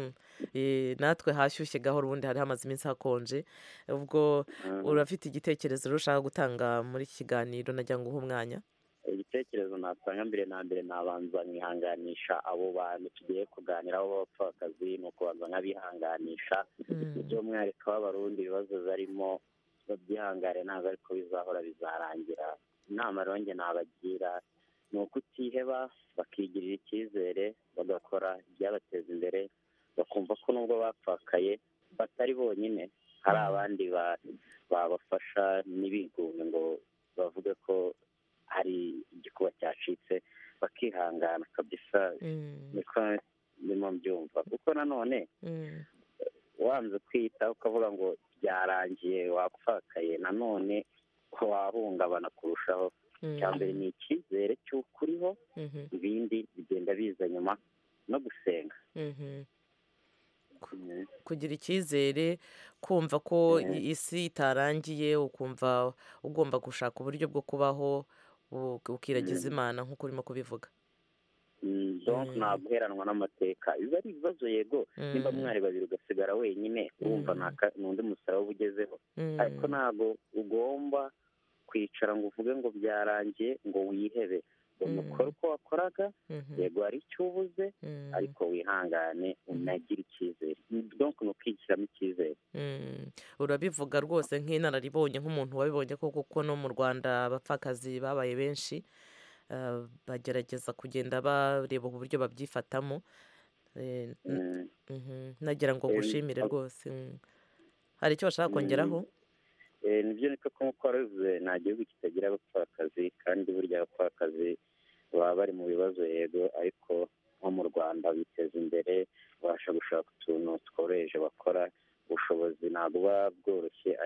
natwe hashyushye gahoro ubundi hari hamaze iminsi hakonje ubwo urafite igitekerezo ushaka gutanga muri iki kiganiro nagira ngo uhe umwanya igitekerezo natanga mbere na mbere nabanza nkihanganisha abo bantu tugiye kuganiraho b'abapfakazi ni ukubanza nkabihanganisha by'umwihariko w'abarundi ibibazo barimo babyihangane ntabwo ariko bizahora bizarangira inama rero njye nabagira ni ukutiheba bakigirira icyizere bagakora ibyabateza imbere bakumva ko nubwo bapfakaye batari bonyine hari abandi babafasha ntibigunge ngo bavuge ko hari igikuba cyacitse bakihangana kabisa niko ndimo mbyumva kuko nanone wanze kwita ukavuga ngo byarangiye wapfakaye nanone wahungabana kurushaho icya mbere ni icyizere cy'uko uriho ibindi bigenda biza nyuma no gusenga kugira icyizere kumva ko isi itarangiye ukumva ugomba gushaka uburyo bwo kubaho ukiragiza imana nk'uko urimo kubivuga donk ntabwo uheranwa n'amateka biba ari ibibazo yego nimba mwari babiri ugasigara wenyine wumva ni undi musaraba uba ugezeho ariko ntabwo ugomba kwicara ngo uvuge ngo byarangiye ngo wihebe ngo ukore uko wakoraga yego hari icyo ubuze ariko wihangane unagire icyizere donk ni ukwishyiramo icyizere urabivuga rwose nk'inararibonye nk'umuntu wabibonye ko kuko no mu rwanda abapfakazi babaye benshi bagerageza kugenda bareba uburyo babyifatamo nagira ngo gushimire rwose hari icyo bashaka kongeraho nibyo niko nk'uko warabivuze nta gihugu kitagira abapfakazi kandi burya abapfakazi baba bari mu bibazo yego ariko nko mu rwanda biteza imbere babasha gushaka utuntu tworoheje bakora ubushobozi ntabwo buba bworoshye ariko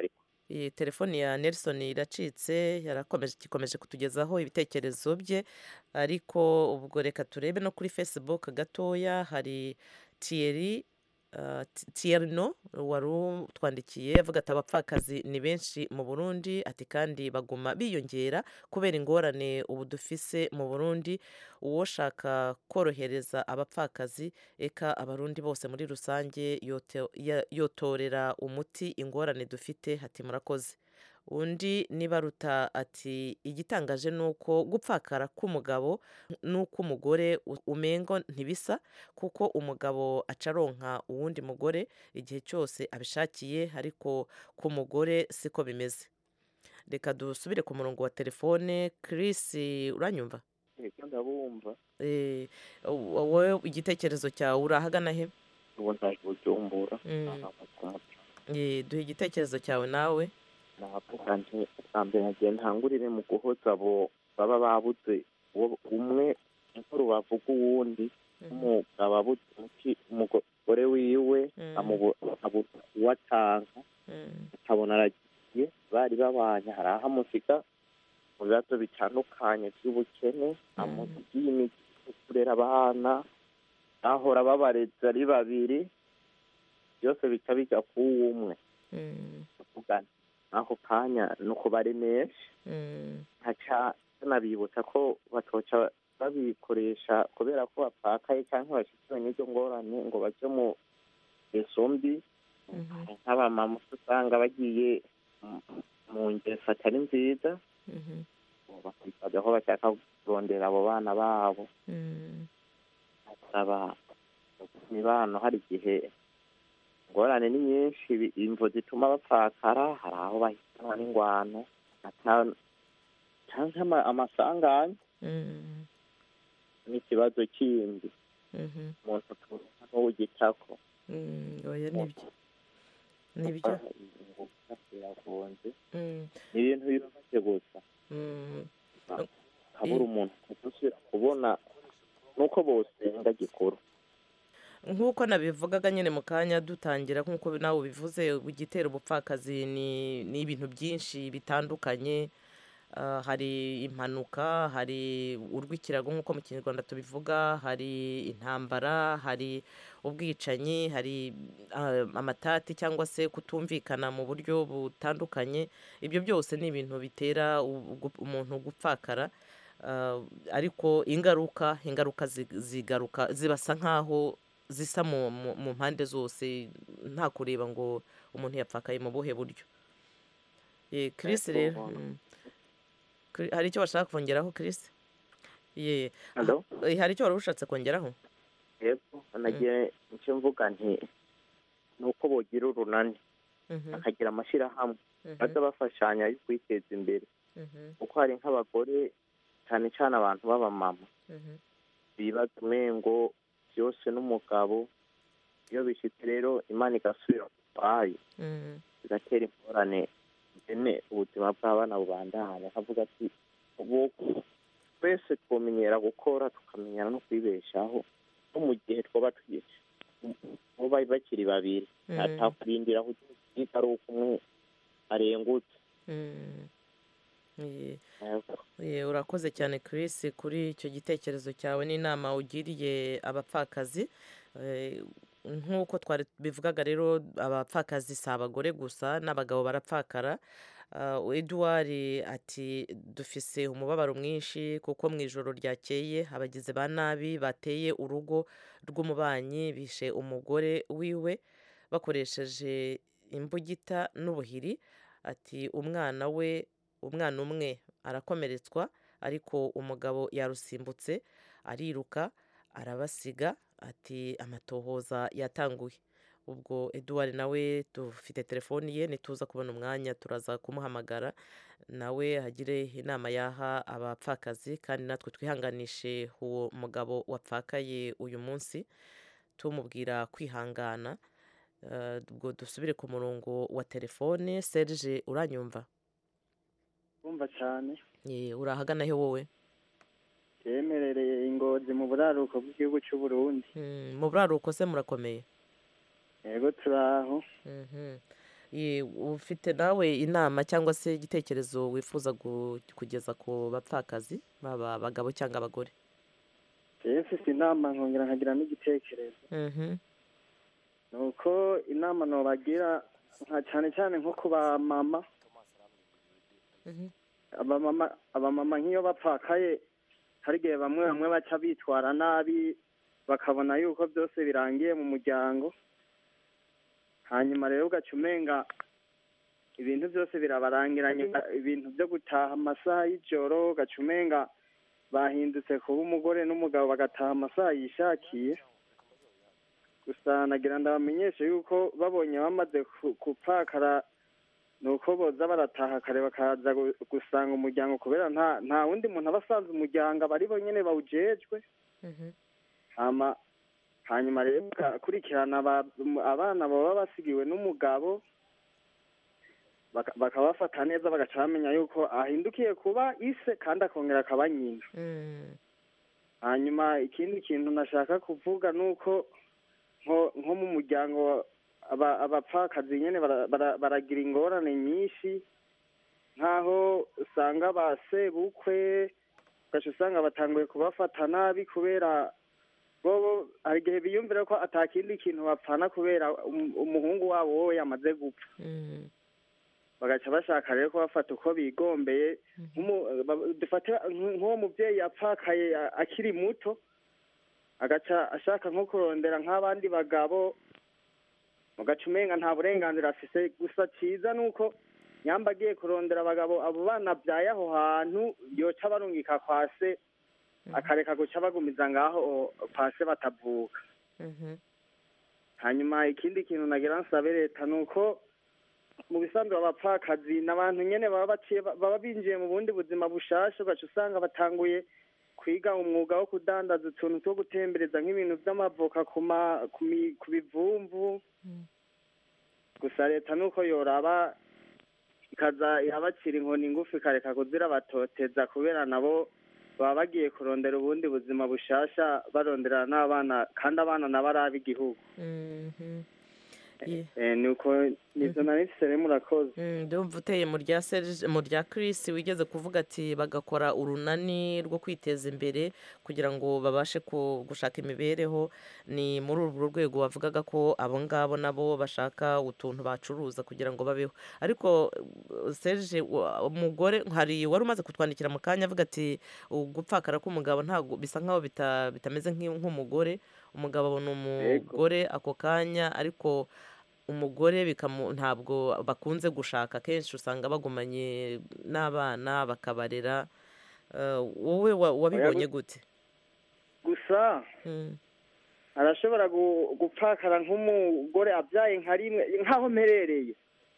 iyi telefoni ya nelson iracitse yarakomeje ikomeje kutugezaho ibitekerezo bye ariko ubwo reka turebe no kuri facebook gatoya hari tiyeri tiyerino wari utwandikiye avuga ati abapfakazi ni benshi mu burundi ati kandi baguma biyongera kubera ingorane ubu dufise mu burundi uwoshaka korohereza abapfakazi eka abarundi bose muri rusange yote- ya- yotorera umuti ingorane dufite hati murakoze undi nibaruta ati igitangaje ni uko gupfakara k'umugabo n'uk'umugore u- umengo ntibisa kuko umugabo acaronka uwundi mugore igihe cyose abishakiye ariko ku mugore siko bimeze reka dusubire ku murongo wa telefone Chris uranyumva Ego ndabumva Eh, wowe igitekerezo cyawe urahagana he ubu ntaje bujumbura Mm. ku Eh, duhe igitekerezo cyawe nawe navuga nti bwa mbere nagiye ntangurire mu guhoza abo baba babuze uwo- umwe nk'urubavu rw'uwundi umugabo abuze umuti umugore wiwe amubu- abuze uwo atanga akabona aragiye bari babanye hari aho amusiga mu bibazo bitandukanye by'ubukene amusigiye imiti yo kurera abana ahora babareze ari babiri byose bica bijya kuwo umwe tuvugana ako kanya ni uko bari menshi nkaca tunabibutsa ko batoca babikoresha kubera ko bapfakaye cyangwa bashyikiwe n'izo ngorane ngo bajye mu ngeso mbi nk'abamama usanga bagiye mu- mu ngeso atari nziza bakitwaza ko bashaka kurondera abo bana babo basaba imibano hari igihe ingorane ni nyinshi bi- imvo zituma bapfakara hari aho bahitanwa n'ingwano ata- cyangwa ama- amasanganya n'ikibazo kindi umuntu turuta n'uwugitako oya nibyo nibyo biragonze Mm. ni ibintu bibabaje gusa Mm. habura umuntu udusubira kubona nuko bosenga gikuru nk'uko nabivugaga nyine mu kanya dutangira nk'uko nawe ubivuze igitera ubupfakazi ni ni ibintu byinshi bitandukanye Ah, hari impanuka hari urw'ikirago nk'uko mu kinyarwanda tubivuga hari intambara hari ubwicanyi hari ah, amatati cyangwa se kutumvikana mu buryo butandukanye ibyo byose ni ibintu bitera u- gu- umuntu gupfakara Ah, ariko ingaruka ingaruka zi- zigaruka zibasa nk'aho zisa mu, mu, mu mpande zose nta kureba ngo umuntu yapfakaye mu buhe buryo Eh, Chris rero mm. Kri- hari icyo bashaka kongeraho Chris ye Hello? Eh, hari icyo wari ushatse kongeraho yego nagiye icyo mvuga nti ni uko bogira urunani Mhm, bakagira amashyirahamwe mhm, baza bafashanya yo kwiteza imbere mhm, kuko hari nk'abagore cyane cyane abantu b'abamama mhm, bibaza umengo byose n'umugabo iyo bishyitse rero imana igasubira ku kwayo mhm, bigatera ingorane bene ubuzima bw'abana bubandanya akavuga ati ubu twese twamenyera gukora tukamenyera no kwibeshaho no mu gihe twaba tugiye bo bari bakiri babiri Mm. atakurindira aho ugiye ari uko umwe arengutse mhm. Ye. Ye, urakoze cyane Chris kuri icyo gitekerezo cyawe n'inama ugiriye abapfakazi Eh, nk'uko twari bivugaga rero abapfakazi si abagore gusa n'abagabo barapfakara Ah, Edouard ati dufise umubabaro mwinshi kuko mu ijoro ryakeye abagizi ba nabi bateye urugo rw'umubanyi bishe umugore wiwe bakoresheje imbugita n'ubuhiri ati umwana we umwana umwe arakomeretswa ariko umugabo yarusimbutse ariruka arabasiga ati amatohoza yatanguye ubwo Edouard nawe dufite telefoni ye nituza kubona umwanya turaza kumuhamagara nawe agire inama yaha abapfakazi kandi natwe twihanganishe uwo mugabo wapfakaye uyu munsi tumubwira kwihangana Eh, ubwo dusubire ku murongo wa telefone Serge uranyumva kumva cyane Ye, urahagana he wowe yemerereye ingozi mu buraruko bw'igihugu cy'u Burundi Mm, mu buraruko se murakomeye yego turaho Mhm. Ye, ufite nawe inama cyangwa se igitekerezo wifuza gu- kugeza ku bapfakazi baba abagabo cyangwa abagore jewe mfise inama nkongera nkagira n'igitekerezo Mhm. ni uko inama nobagira nka cyane cyane nko ku bamama abamama abamama nk'iyo bapfakaye hari igihe bamwe bamwe baca bitwara nabi bakabona yuko byose birangiye mu muryango hanyuma rero ugaca umenga ibintu byose birabarangiranye ibintu byo gutaha amasaha y'ijoro ugaca umenga bahindutse kuba umugore n'umugabo bagataha amasaha yishakiye gusa nagira ndabamenyeshe yuko babonye bamaze ku- gupfakara ni uko boza barataha kare bakaza gu- gusanga umuryango kubera nta nta wundi muntu aba asanze umuryango aba ari bo nyene bawujejwe hama hanyuma rero bagakurikirana aba- abana baba basigiwe n'umugabo baka- bakabafata neza bagaca bamenya yuko ahindukiye kuba ise kandi akongera akaba nyina hanyuma ikindi kintu nashaka kuvuga ni uko nko nko mu muryango aba- abapfakazi nyine bara- bara- baragira ingorane nyinshi nk'aho usanga ba sebukwe ugaca usanga batanguye kubafata nabi kubera bobo hari igihe biyumvira ko atakindi kintu bapfana kubera um- umuhungu wabo wowe yamaze gupfa bagaca bashaka rero kubafata uko bigombeye Nk'umu- ba- dufate nk- nk'uwo mubyeyi yapfakaye a- akiri muto agaca ashaka nko kurondera nk'abandi bagabo ugaca umenga nta burenganzira afise gusa cyiza ni uko nyamba agiye kurondera abagabo abo bana abyaye aho hantu yoca barungika kwa se akareka guca bagumiza ngaho kwa se batavuka hanyuma ikindi kintu nagira nsabe leta ni uko mu bisanzwe abapfakazi ni abantu nyine baba baciye baba binjiye mu bundi buzima bushasha ugaca usanga batanguye kwiga umwuga wo kudandaza utuntu two gutembereza nk'ibintu by'amavoka ku ma- ku mi- ku bivumvu gusa leta ni uko yoraba ikaza irabacira inkoni ngufi ikareka kuzira batoteza kubera nabo baba bagiye kurondera ubundi buzima bushasha barondera n'abana kandi abana nabo ari ab'igihugu Ye. Eh, ni uko nizo nari mfise rero murakoze Mm, ndumva uteye mu rya Serge mu rya Chris wigeze kuvuga ati bagakora urunani rwo kwiteza imbere kugira ngo babashe ku- gushaka imibereho ni muri urwo rwego wavugaga ko abo ngabo nabo bashaka utuntu bacuruza kugira ngo babeho ariko uh, Serge wa- umugore hari wari umaze kutwandikira mu kanya avuga ati gupfakara k'umugabo ntabwo bisa nkaho bita- bitameze nk'i- nk'umugore umugabo abona umugore ako kanya ariko umugore bikamu ntabwo bakunze gushaka kenshi usanga bagumanye n'abana bakabarera Eh, wowe wa- wabibonye gute gusa arashobora gu- gupfakara nk'umugore abyaye nka rimwe nk'aho mperereye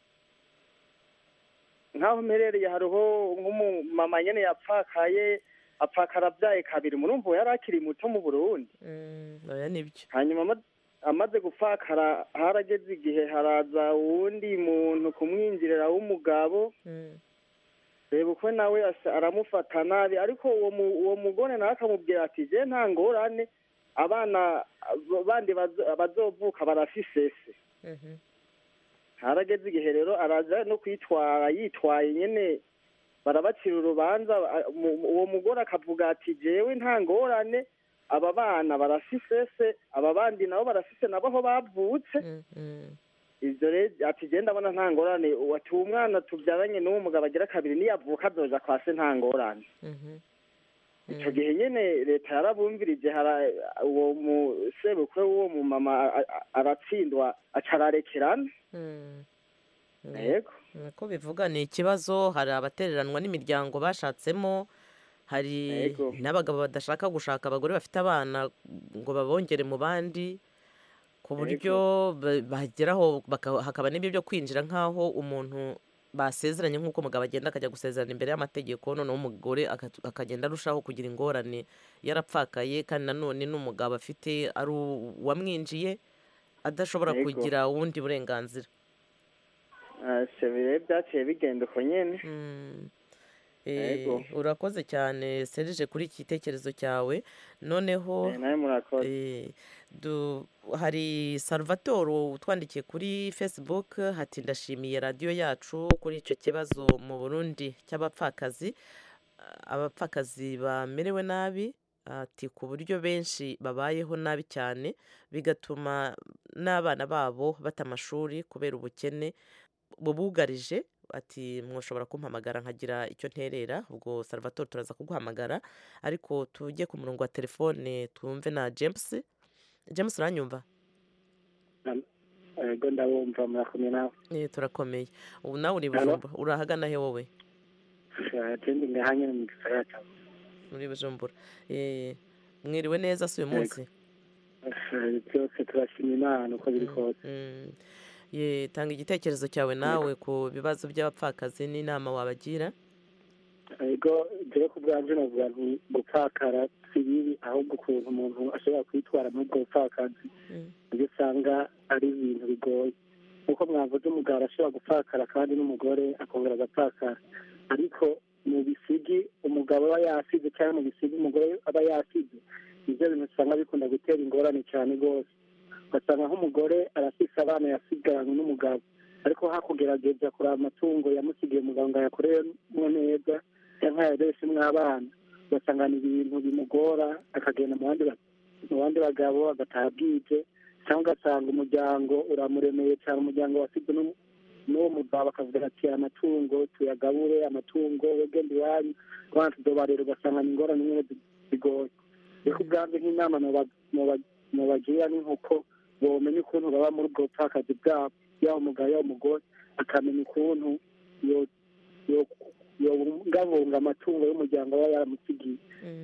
nk'aho mperereye hariho nk'umumama nyine yapfakaye apfakara abyaye kabiri murumva uwo yari akiri muto mu burundi oya nibyo hanyuma ama- amaze gupfakara harageze igihe haraza uwundi muntu kumwinjirira w'umugabo reba uko nawe asa- aramufata nabi ariko uwo mu- uwo mugore nawe akamubwira ati je nta ngorane abana abo bandi bazo- bazovuka barafisese harageze igihe rero araza no kwitwara yitwaye nyene barabacira urubanza a- mu- uwo mugore akavuga ati jewe nta ngorane aba bana barafisese aba bandi nabo barafise nabo aho bavutse ivyo rero ati je ndabona nta ngorane ati uwo mwana tubyaranye n'uwo mugabo agira kabiri niyavuka azoja kwa se nta ngorane ico gihe nyene leta yarabumvirije hara uwo musebukwe w'uwo mumama a- a- aratsindwa aca ararekerana yego ko bivuga ni ikibazo hari abatereranwa n'imiryango bashatsemo hari Yego. n'abagabo badashaka gushaka abagore bafite abana ngo babongere mu bandi ku buryo ba- bageraho baka- hakaba n'ibyo byo kwinjira nk'aho umuntu basezeranye nk'uko umugabo agenda akajya gusezerana imbere y'amategeko noneho umugore aka- akagenda arushaho kugira ingorane yarapfakaye kandi nanone n'umugabo afite ari uwamwinjiye adashobora Yego. kugira ubundi burenganzira Ah, se bire byaciye bigenda uko nyene Eh, Yego. urakoze cyane serije kuri iki gitekerezo cyawe noneho Eh, nawe murakoze. eh, du- hari salvatore utwandikiye kuri facebook hati ndashimiye radiyo yacu kuri icyo kibazo mu burundi cy'abapfakazi abapfakazi bamerewe nabi ati ku buryo benshi babayeho nabi cyane bigatuma n'abana babo bata amashuri kubera ubukene bubugarije ati mwoshobora kumpamagara nkagira icyo nterera ubwo salvatore turaza kuguhamagara ariko tujye ku murongo wa telefone twumve na james james uranyumva yego ndabumva murakomeye nawe Eh, turakomeye ubu nawe uri Hello? bujumbura urahagana he wowe tindi ngahanye mu gisagara cya muri bujumbura Eh, mwiriwe neza si uyu Yego. munsi Eh, byose turashima imana uko biri kose Mm. Ye, tanga igitekerezo cyawe nawe ku bibazo by'abapfakazi n'inama wabagira yego dore ku bwanje navuga nti gupfakara si bibi ahubwo ukuntu umuntu ashobora kwitwara muri ubwo bupfakazi ibyo usanga ari ibintu bigoye nk'uko mwavuze umugabo arashobora gupfakara kandi n'umugore akongera agapfakara ariko mu bisigi umugabo aba yasize cyangwa mu bisigi umugore aba yasize nibyo bintu usanga bikunda gutera ingorane cyane rwose ugasanga nk'umugore arafise abana yasigaranye n'umugabo ariko hakugerageza kureba amatungo yamusigiye umugabo ngo ayakoremo neza cyangwa yayareshe abana ugasanga ni ibintu bimugora akagenda mu bandi ba- mu bandi bagabo agataha bwije cyangwa ugasanga umuryango uramuremeye cyane umuryango wasibwe n'u- n'uwo mugabo akavuga ati aya matungo tuyagabure amatungo wegenda iwanyu abana tudobarera ugasanga ni ingorane nyine zi- zigoye reka ubwanjye nk'inama noba- noba- nobagira ni nk'uko bomenya ukuntu baba muri ubwo bupfakazi bwabo yaba umugabo yaba umugore akamenya ukuntu yo- yo- yobungabunga amatungo y'umuryango aba yaramusigiye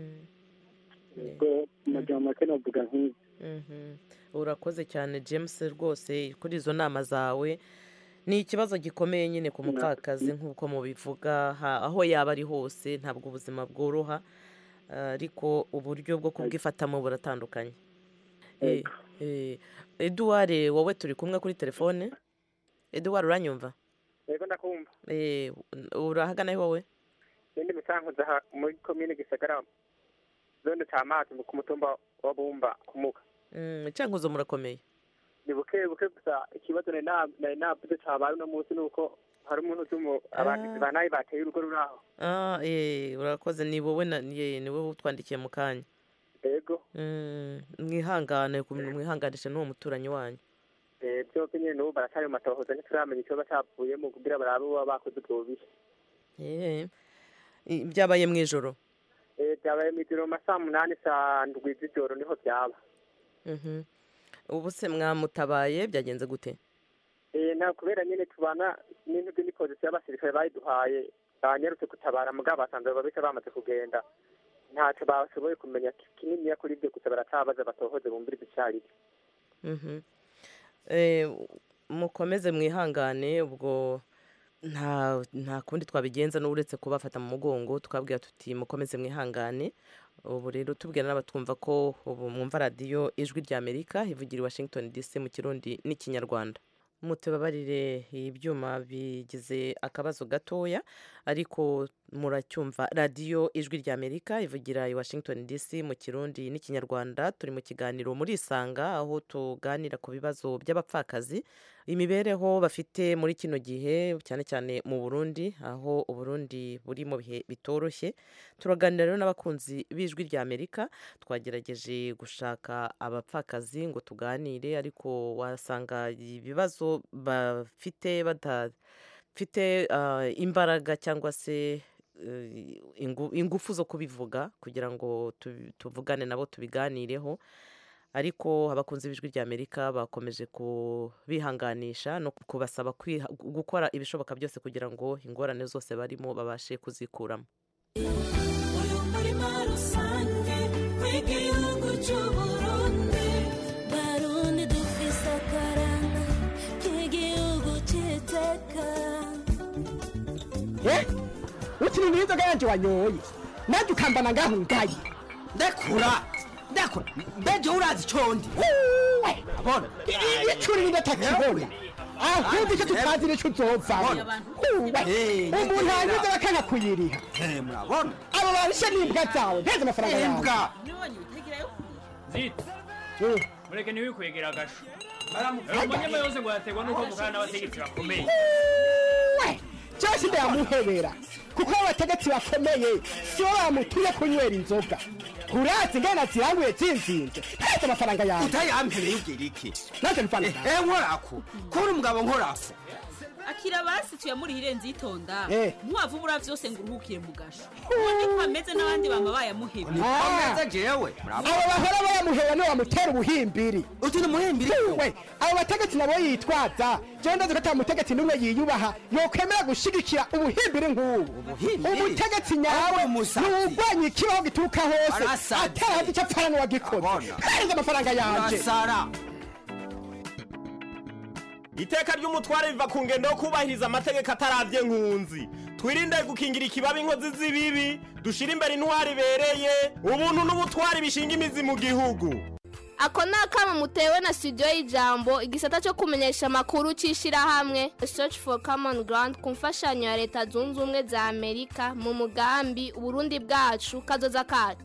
ubwo mu majambo make navuga nk'ibi Mhm. urakoze cyane james rwose kuri izo nama zawe ni ikibazo gikomeye nyine ku mupfakazi nk'uko mubivuga ha- aho yaba ari hose ntabwo ubuzima bworoha ariko uburyo bwo kubwifatamo buratandukanye Eh, eh, eduard wowe turi kumwe kuri telefone eduard uranyumva yego ndakumva Eh, urahagana he wowe nindi musankuza aha muri komine gisagara zone ca mazi ku mutumba wa bumba kumuka Mm, cankuzo murakomeye ni buke buke gusa ikibazo nari na- nari navuze cabaye uno munsi ni uko hari umuntu uzi abagizi ba nabi bateye urugo ruri aho Ah, eh, urakoze ni wowe na- ye, ni wowe utwandikiye mu kanya yego Mm, mwihangane ku- mwihanganishe n'uwo muturanyi wanyu Eh, byose nyine n'ubu baracyari mu matohoza ntituramenya ikibazo cyavuyemo kugira barabe baba bakoze ubwo bubi Eh, i- byabaye mu ijoro Eh, byabaye mu ijoro mu ma saa munani saa ndwi z'ijoro niho byaba Mhm. ubu se mwamutabaye byagenze gute Eh, na kubera nyine tubana n'intugu n'ipozisiyo y'abasirikare bayiduhaye banyarutse gutabara mugabo basanze babita bamaze kugenda ntacyo bashoboye kumenya kininiya kuri ibyo gusa baratabaza batohoze bumvirize icyo ari cyo Mhm. Eh, mukomeze mwihangane ubwo nta nta kundi twabigenza n'uretse kubafata mu mugongo tukabwira tuti mukomeze mwihangane ubu rero tubwira n'abatwumva ko ubu mwumva radiyo ijwi rya amerika ivugira i washington dc mu kirundi n'ikinyarwanda mutubabarire ibyuma bigize akabazo gatoya ariko muracyumva radiyo ijwi rya amerika ivugira i washington dc mu kirundi n'ikinyarwanda turi mu kiganiro muri isanga aho tuganira ku bibazo by'abapfakazi imibereho bafite muri kino gihe cyane cyane mu burundi aho uburundi buri mu bihe bitoroshye turaganira rero n'abakunzi b'ijwi rya amerika twagerageje gushaka abapfakazi ngo tuganire ariko wasanga ibibazo bafite badafite ah, imbaraga cyangwa se eh, ingu- ingufu zo kubivuga kugira ngo tu- tuvugane nabo tubiganireho ariko abakunzi b'ijwi rya amerika bakomeje kubihanganisha no kubasaba kwiha- gukora ibishoboka byose kugira ngo ingorane zose barimo babashe kuzikuramo umurima rusange w'igihugu cy'uburundi barundi dufise akaranga k'igihugu cy'iteka ukiri n'inzoga yanjye wanyoye nanjye ukambana ngaho ngaye ndekura ndekura mbeje urazi icondi abona icuri n'indatakibona ahubwo icyo tutazi nicyo uzovamo umuntu hanyuze bakanga kuyiriha murabona abo barishe n'imbwa zawe nteze amafaranga yawe imbwa zita mureke ntiwikwegera agasho umunyama yose ngo yaterwa n'uko mukana n'abategetsi bakomeye cyose ndayamuhebera kuko abategetsi bakomeye sibo bamutuye kunywera inzoga urazi ngana ziranguye zinzinze nteze amafaranga yawe utayampereye ubwira iki nanjye mfana eh nkorako kubona umugabo nkorako akira basi tuyamurihire nzitonda Eh. ntiwavubura vyose ngo uruhukire mu gasho ubundi ko ameze n'abandi bama bayamuhebye Ah. jewe abo bahora bayamuhera niwe bamutera ubuhimbiri uti ni umuhimbiri we abo bategetsi nabo yitwaza jewe ndazi ko ata mutegetsi n'umwe yiyubaha yokwemera gushigikira ubuhimbiri nk'ubu umutegetsi nyawe ntiwugwanya ikibaho gituruka hose Arasaze. atarazi icyo apfana n'uwagikoze hereza amafaranga yanje urasara iteka ry'umutware riva ku ngendo yo kubahiriza amategeko atarabye nkunzi twirinde gukingira ikibabi inkozi z'ibibi dushire imbere intwari ibereye ubuntu n'ubutwari bishinga imizi mu gihugu ako ni akamo mutewe na studio y'ijambo igisata cyo kumenyesha amakuru cy'ishyirahamwe search for common ground ku mfashanyo ya leta zunze ubumwe za amerika mu mugambi uburundi bwacu kazoza kacu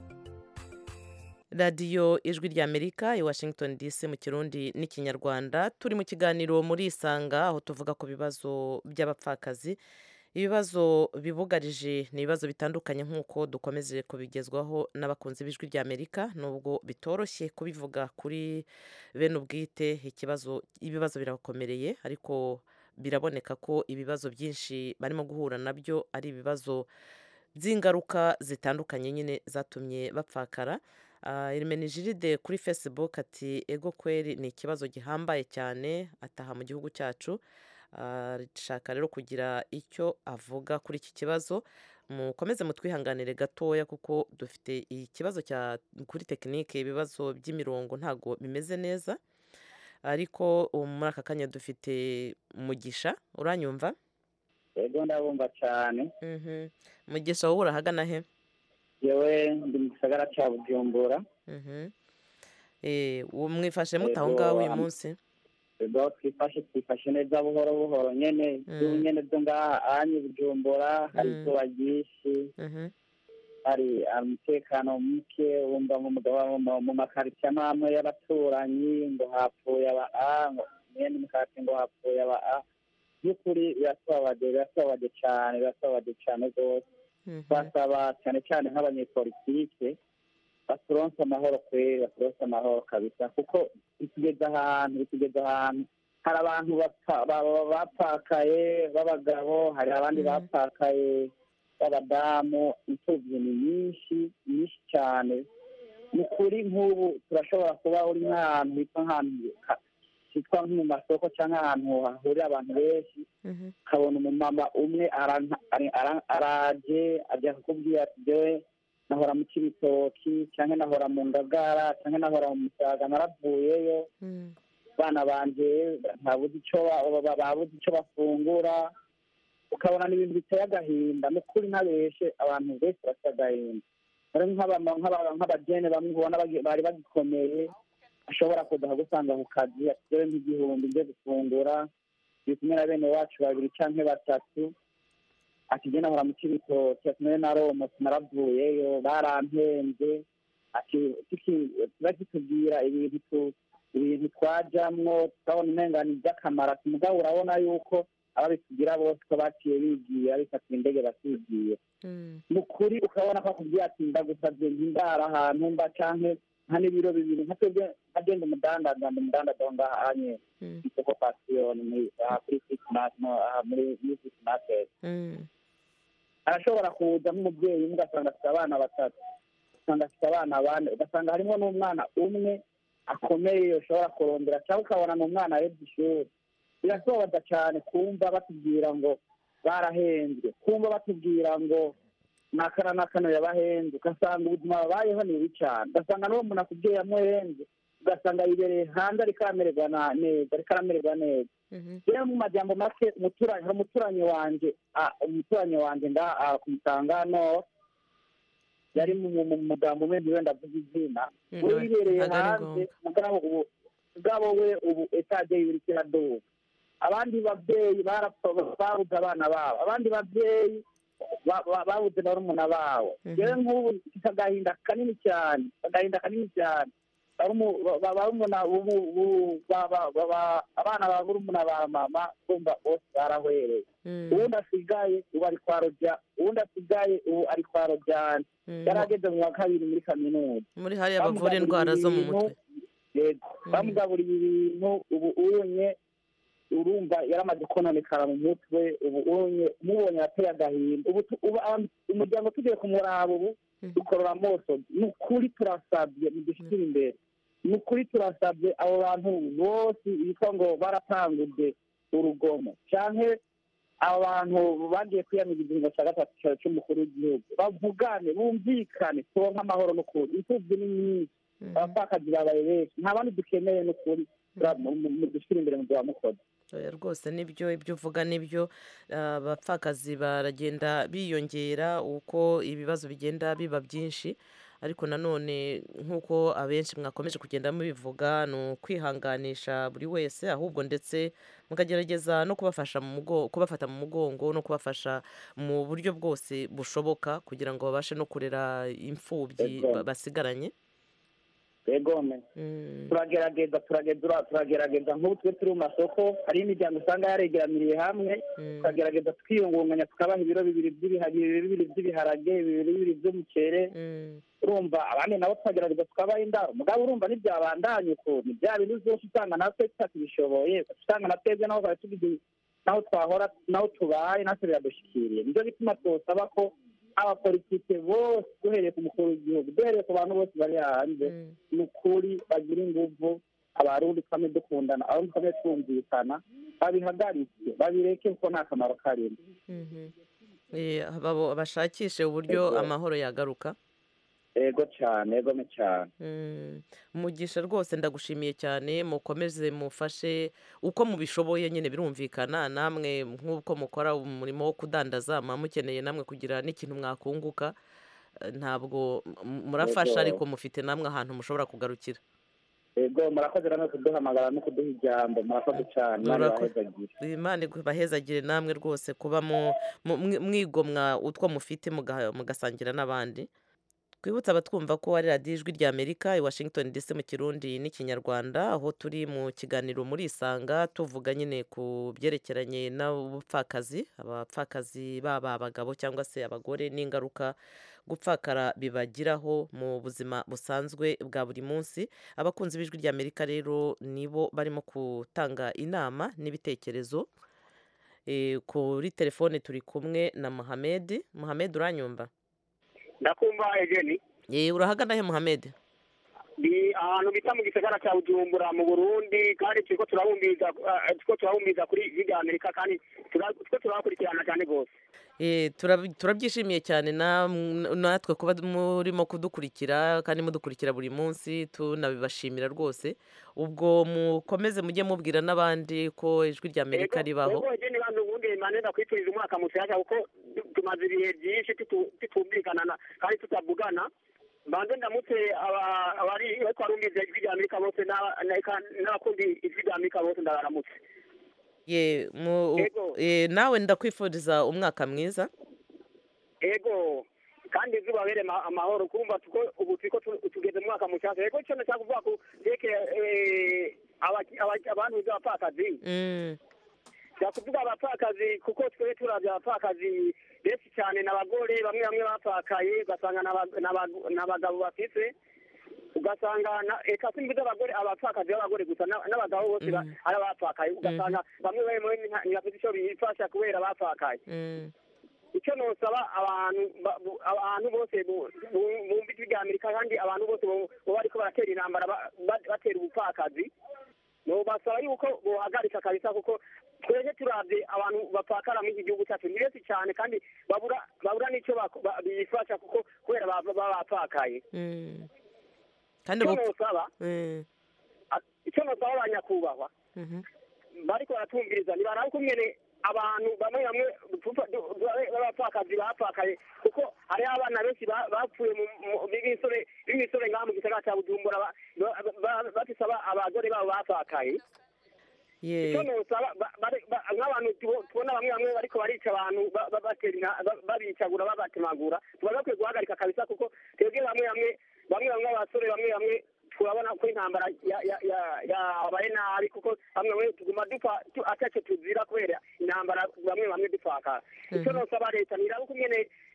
radiyo ijwi ry'amerika i washington dc mu kirundi n'ikinyarwanda turi mu kiganiro muri isanga aho tuvuga ku bibazo by'abapfakazi ibibazo bibugarije ni ibibazo bitandukanye nk'uko dukomeje kubigezwaho n'abakunzi b'ijwi ry'amerika nubwo bitoroshye kubivuga kuri bene ubwite ikibazo ibibazo birabakomereye ariko biraboneka ko ibibazo byinshi barimo guhura nabyo ari ibibazo by'ingaruka zitandukanye nyine zatumye bapfakara Irmenijiride kuri facebook ati ego kweri ni ikibazo gihambaye cyane ataha mu gihugu cyacu arashaka rero kugira icyo avuga kuri iki kibazo mukomeze mutwihanganire gatoya kuko dufite ikibazo cya kuri tekinike ibibazo by'imirongo ntabwo bimeze neza ariko ubu muri aka kanya dufite mugisha uranyumva ego ndabumva cyane Mhm. mugisha wowe urahagana he yewe ndi mu gisagara cya bujumbura Mhm. Eh, uwo mwifashe mute aho Ego, ngaho uyu am- munsi ego twifashe twifashe neza buhoro buhoro nyene izuba nyene byo ngaha anyi bujumbura hari Mm. izuba ryinshi Mhm. hari umutekano muke wumva mu mugabo mu- mu makaritsiye amwe amwe y'abaturanyi ngo hapfuye aba a ngo mwene mukati ngo hapfuye aba a by'ukuri biratubabaje biratubabaje cyane biratubabaje cyane rwose basaba cyane cyane nk'abanyepolitike baturonse amahoro kweri baturonse amahoro kabisa kuko bitugeze ahantu bitugeze ahantu hari abantu bapfa- ba- ba- bapfakaye b'abagabo hari abandi bapfakaye b'abadamu imfubyi ni nyinshi nyinshi cyane ni ukuri nk'ubu turashobora kuba uri nk'ahantu hitwa nk'ahantu ha- hitwa nko mu masoko cyangwa ahantu hahurira abantu benshi ukabona umumama umwe aranka- ari- ara- araje ajya kukubwira ati jewe nahora mu kibitoki cyangwa nahora mu ngagara cyangwa nahora mu musaga naravuyeyo bana banje ntabuze icyo ba- ba- babuze icyo bafungura ukabona ni ibintu biteye agahinda ni ukuri ntabeshe abantu benshi bafite agahinda hari nk'abama- nk'aba- nk'abajene bamwe ubona bagi- bari bagikomeye ashobora kuza gusanga ku kazi ati jewe nk'igihumbi nje gufungura turi kumwe na bene wacu babiri canke batatu ati je nahora mu kibitoki ati nawe naromotse naravuyeyo barampembe ati tuki- tuba kitubwira ibintu tu- ibintu twajamwo tukabona umengana iby'akamaro ati mugabo urabona yuko ababitugira bose ko baciye bigira bifata indege bakigira ni ukuri ukabona ko akubwira ati ndagusabye ndara ahantu mba canke nka n'ibiro bibiri nka twebwe nkagenda umudandaza ndi umudandaza wo ngaha anye isoko pasiyoni muri aha kuri fisimati aha muri muri fisimaketi arashobora kuza nk'umubyeyi umwe ugasanga afite abana batatu ugasanga afite abana bane ugasanga harimo n'umwana umwe akomeye ushobora kurondera cyangwa ukabona ni umwana arebye ishuri biratubabaza cyane kumva batubwira ngo barahenzwe kumva batubwira ngo nakana nakano yabahenze ugasanga ubuzima babayeho ni bubi cyane ugasanga n'uwo muntu akubwiye yamuhenze ugasanga yibereye hanze ariko aramererwa na- neza ariko aramererwa neza rero mu majambo make umuturanyi hari umuturanyi wanje ah, umuturanyi wanje nga ah, ku Mutangano yari mu mu- mu mugambo umwe ndiwe ndavuga izina Mm, we yibereye ntabwo ari hanze mugabo ubu mugabo we ubu etaje yiwe iriko iraduga abandi babyeyi barapfa babuze abana babo abandi babyeyi ba- ba- babuze barumuna babo rero nk'ubu mfite agahinda kanini cyane agahinda kanini cyane Barumu- ba- ba- barumuna ubu- ubu- ba- ba- ba- ba- abana ba barumuna ba mama kumva bose barahwereye uwundi asigaye ubu ari kwa rojya uwundi asigaye ubu ari kwa rojyana yari ageze mu wa kabiri muri kaminuza muri hariya bavura indwara zo mu mutwe yego bamugaburiye ibintu ubu unye urumva yaramaze kononekara mu mutwe ubu unye mubonye ateye agahinda ubu tu- ubu abantu- umuryango tugiye kumuraba ubu dukorora amaso ni ukuri turasabye mudushyire imbere ni ukuri turasabye abo bantu bose bitwa ngo baratanguje urugomo canke abo bantu bagiye kwiyamiriza igihingo cya gatatu cya- cy'umukuru w'igihugu bavugane bumvikane turonke amahoro n'ukuri imfubyi ni nyinshi abapfakazi babaye benshi nta bandi dukeneye n'ukuri mudushyire imbere mu bya mukozi Oya, rwose nibyo ibyo uvuga nibyo Ah, abapfakazi baragenda biyongera uko ibibazo bigenda biba byinshi ariko nanone nk'uko abenshi mwakomeje kugenda mubivuga ni ukwihanganisha buri wese ahubwo ndetse mukagerageza no kubafasha mu mugo- kubafata mu mugongo no kubafasha mu buryo bwose bushoboka kugira ngo babashe no kurera imfubyi Ego. ba- basigaranye egome turagerageza turageza turagerageza nk'ubu twe turi mu masoko hariho imiryango usanga yaregeraniriye hamwe tukagerageza twiyungunganya tukabaha ibiro bibiri by'ibiharage ibiro bibiri by'ibiharage ibiro bibiri by'umuceri urumva abandi nabo tukagerageza tukabaha indaro mugabo urumva ntibyabandanye ukuntu bya bintu byose usanga natwe tutakibishoboye usanga na twebwe naho twari tugize naho twahora naho tubaye natwe biradushikiriye nicyo gituma twosaba ko abapolitike bose duhereye ku mukuru w'igihugu duhereye ku bantu bose bari hanze ni ukuri bagira inguvu abarundi twame dukundana abarundi twame twumvikana babihagarike babireke kuko nta kamaro karimo Eh, babo- bashakishe uburyo Ego. amahoro yagaruka ego cyane egome cyane Mm, umugisha rwose ndagushimiye cyane mukomeze mufashe uko mubishoboye nyine birumvikana namwe nk'uko mukora umurimo wo kudandaza muba mukeneye namwe kugira n'ikintu mwakunguka Eh, ntabwo m- murafasha Ego. ariko mufite namwe ahantu mushobora kugarukira ego murakoze rero kuduhamagara no kuduha ijambo murakoze cyane Imana Murako- ibahezagire. imana ibahezagire namwe rwose kuba mu- mu- mwi- mwigomwa utwo mufite muga- mugasangira n'abandi twibutse abatwumva ko ari radiyo ijwi rya amerika i washington dc mu kirundi n'ikinyarwanda aho turi mu kiganiro muri isanga tuvuga nyine ku byerekeranye n'ubupfakazi abapfakazi baba abagabo cyangwa se abagore n'ingaruka gupfakara bibagiraho mu buzima busanzwe bwa buri munsi abakunzi b'ijwi rya amerika rero nibo barimo gutanga inama n'ibitekerezo Eh, kuri telefone turi kumwe na muhamedi muhamedi uranyumva ndakumva egeni Eh, urahagana he muhamedi ni ahantu bita mu gisagara cya bujumbura mu burundi kandi turiko turabumbiza eh, turiko turabumbiza kuri ijwi rya amerika kandi tura- turiko turabakurikirana cyane rwose Eh, turab- turabyishimiye cyane na- natwe kuba murimo kudukurikira kandi mudukurikira buri munsi tunabibashimira rwose ubwo mukomeze mujye mubwira n'abandi ko ijwi rya amerika ribaho ego egeni bantu ubundi maneza kwifuriza umwaka mushyashya kuko tu- tumaze ibihe byinshi tutu- tutumvikana na- kandi tutavugana mbanze ndamutse aba- abari bariko barumviza ijwi rya amerika bose n'aba- n'eka- n'abakundi ijwi rya amerika bose ndabaramutse Ye, mu- eh, nawe ndakwifuriza umwaka mwiza ego kandi izuba bere ma- amahoro kumva tuko ubu turiko tu- tugeze mu mwaka mushyashya ego icyo nashaka kuvuga ko yerekeye eh, abaki- abaki- abantu b'abapfakazi Mm, kuvuga abapfakazi kuko twe turavye abapfakazi benshi cyane n'abagore bamwe bamwe bapfakaye ugasanga n'aba- n'aba- n'abagabo bafise ugasanga na- eka simbiza abagore abapfakazi b'abagore gusa na- n'abagabo bose ba- ari abapfakaye ugasanga bamwe bamwe nta- ntibafite ico bifasha kubera bapfakaye mm, icyo nosaba abantu ba- bu- abantu bose bu- bu- bumva ijwi rya amerika kandi abantu bose bo- baba bariko baratera intambara ba- ba- batera ubupfakazi nobasaba yuko bohagarika kabisa kuko twebwe turavye abantu bapfakara muri iki gihugu cyacu ni benshi cyane kandi babura babura n'icyo bako- ba- bifasha kuko kubera ba- baba bapfakaye mm. kandi icyo ubu nosaba Mm, a- icyo nosaba abanyakubahwa mhm. bariko baratumviriza ntibaraba kumwene abantu bamwe bamwe dupfa- du- du- b'abapfakazi bapfakaye kuko hariho abana benshi ba- bapfuye mu- mu- b'imisore b'imisore ngaha mu gisagara cya bujumbura ba- ba- ba- bafise aba- abagore babo bapfakaye Ye. icyo nosaba ba- bari- ba- nk'abantu tubo- tubona bamwe bamwe bariko barica abantu ba- ba- batera ina- ba- babicagura babatemagura tuba bakwiye guhagarika kabisa kuko twebwe bamwe bamwe bamwe bamwe abasore bamwe bamwe turabona ko intambara ya- ya- ya- yabaye nabi kuko bamwe bamwe tuguma dupfa tu- ataco tuzira kubera intambara bamwe bamwe dupfakara icyo Mhm. nosaba leta niraba uko nyene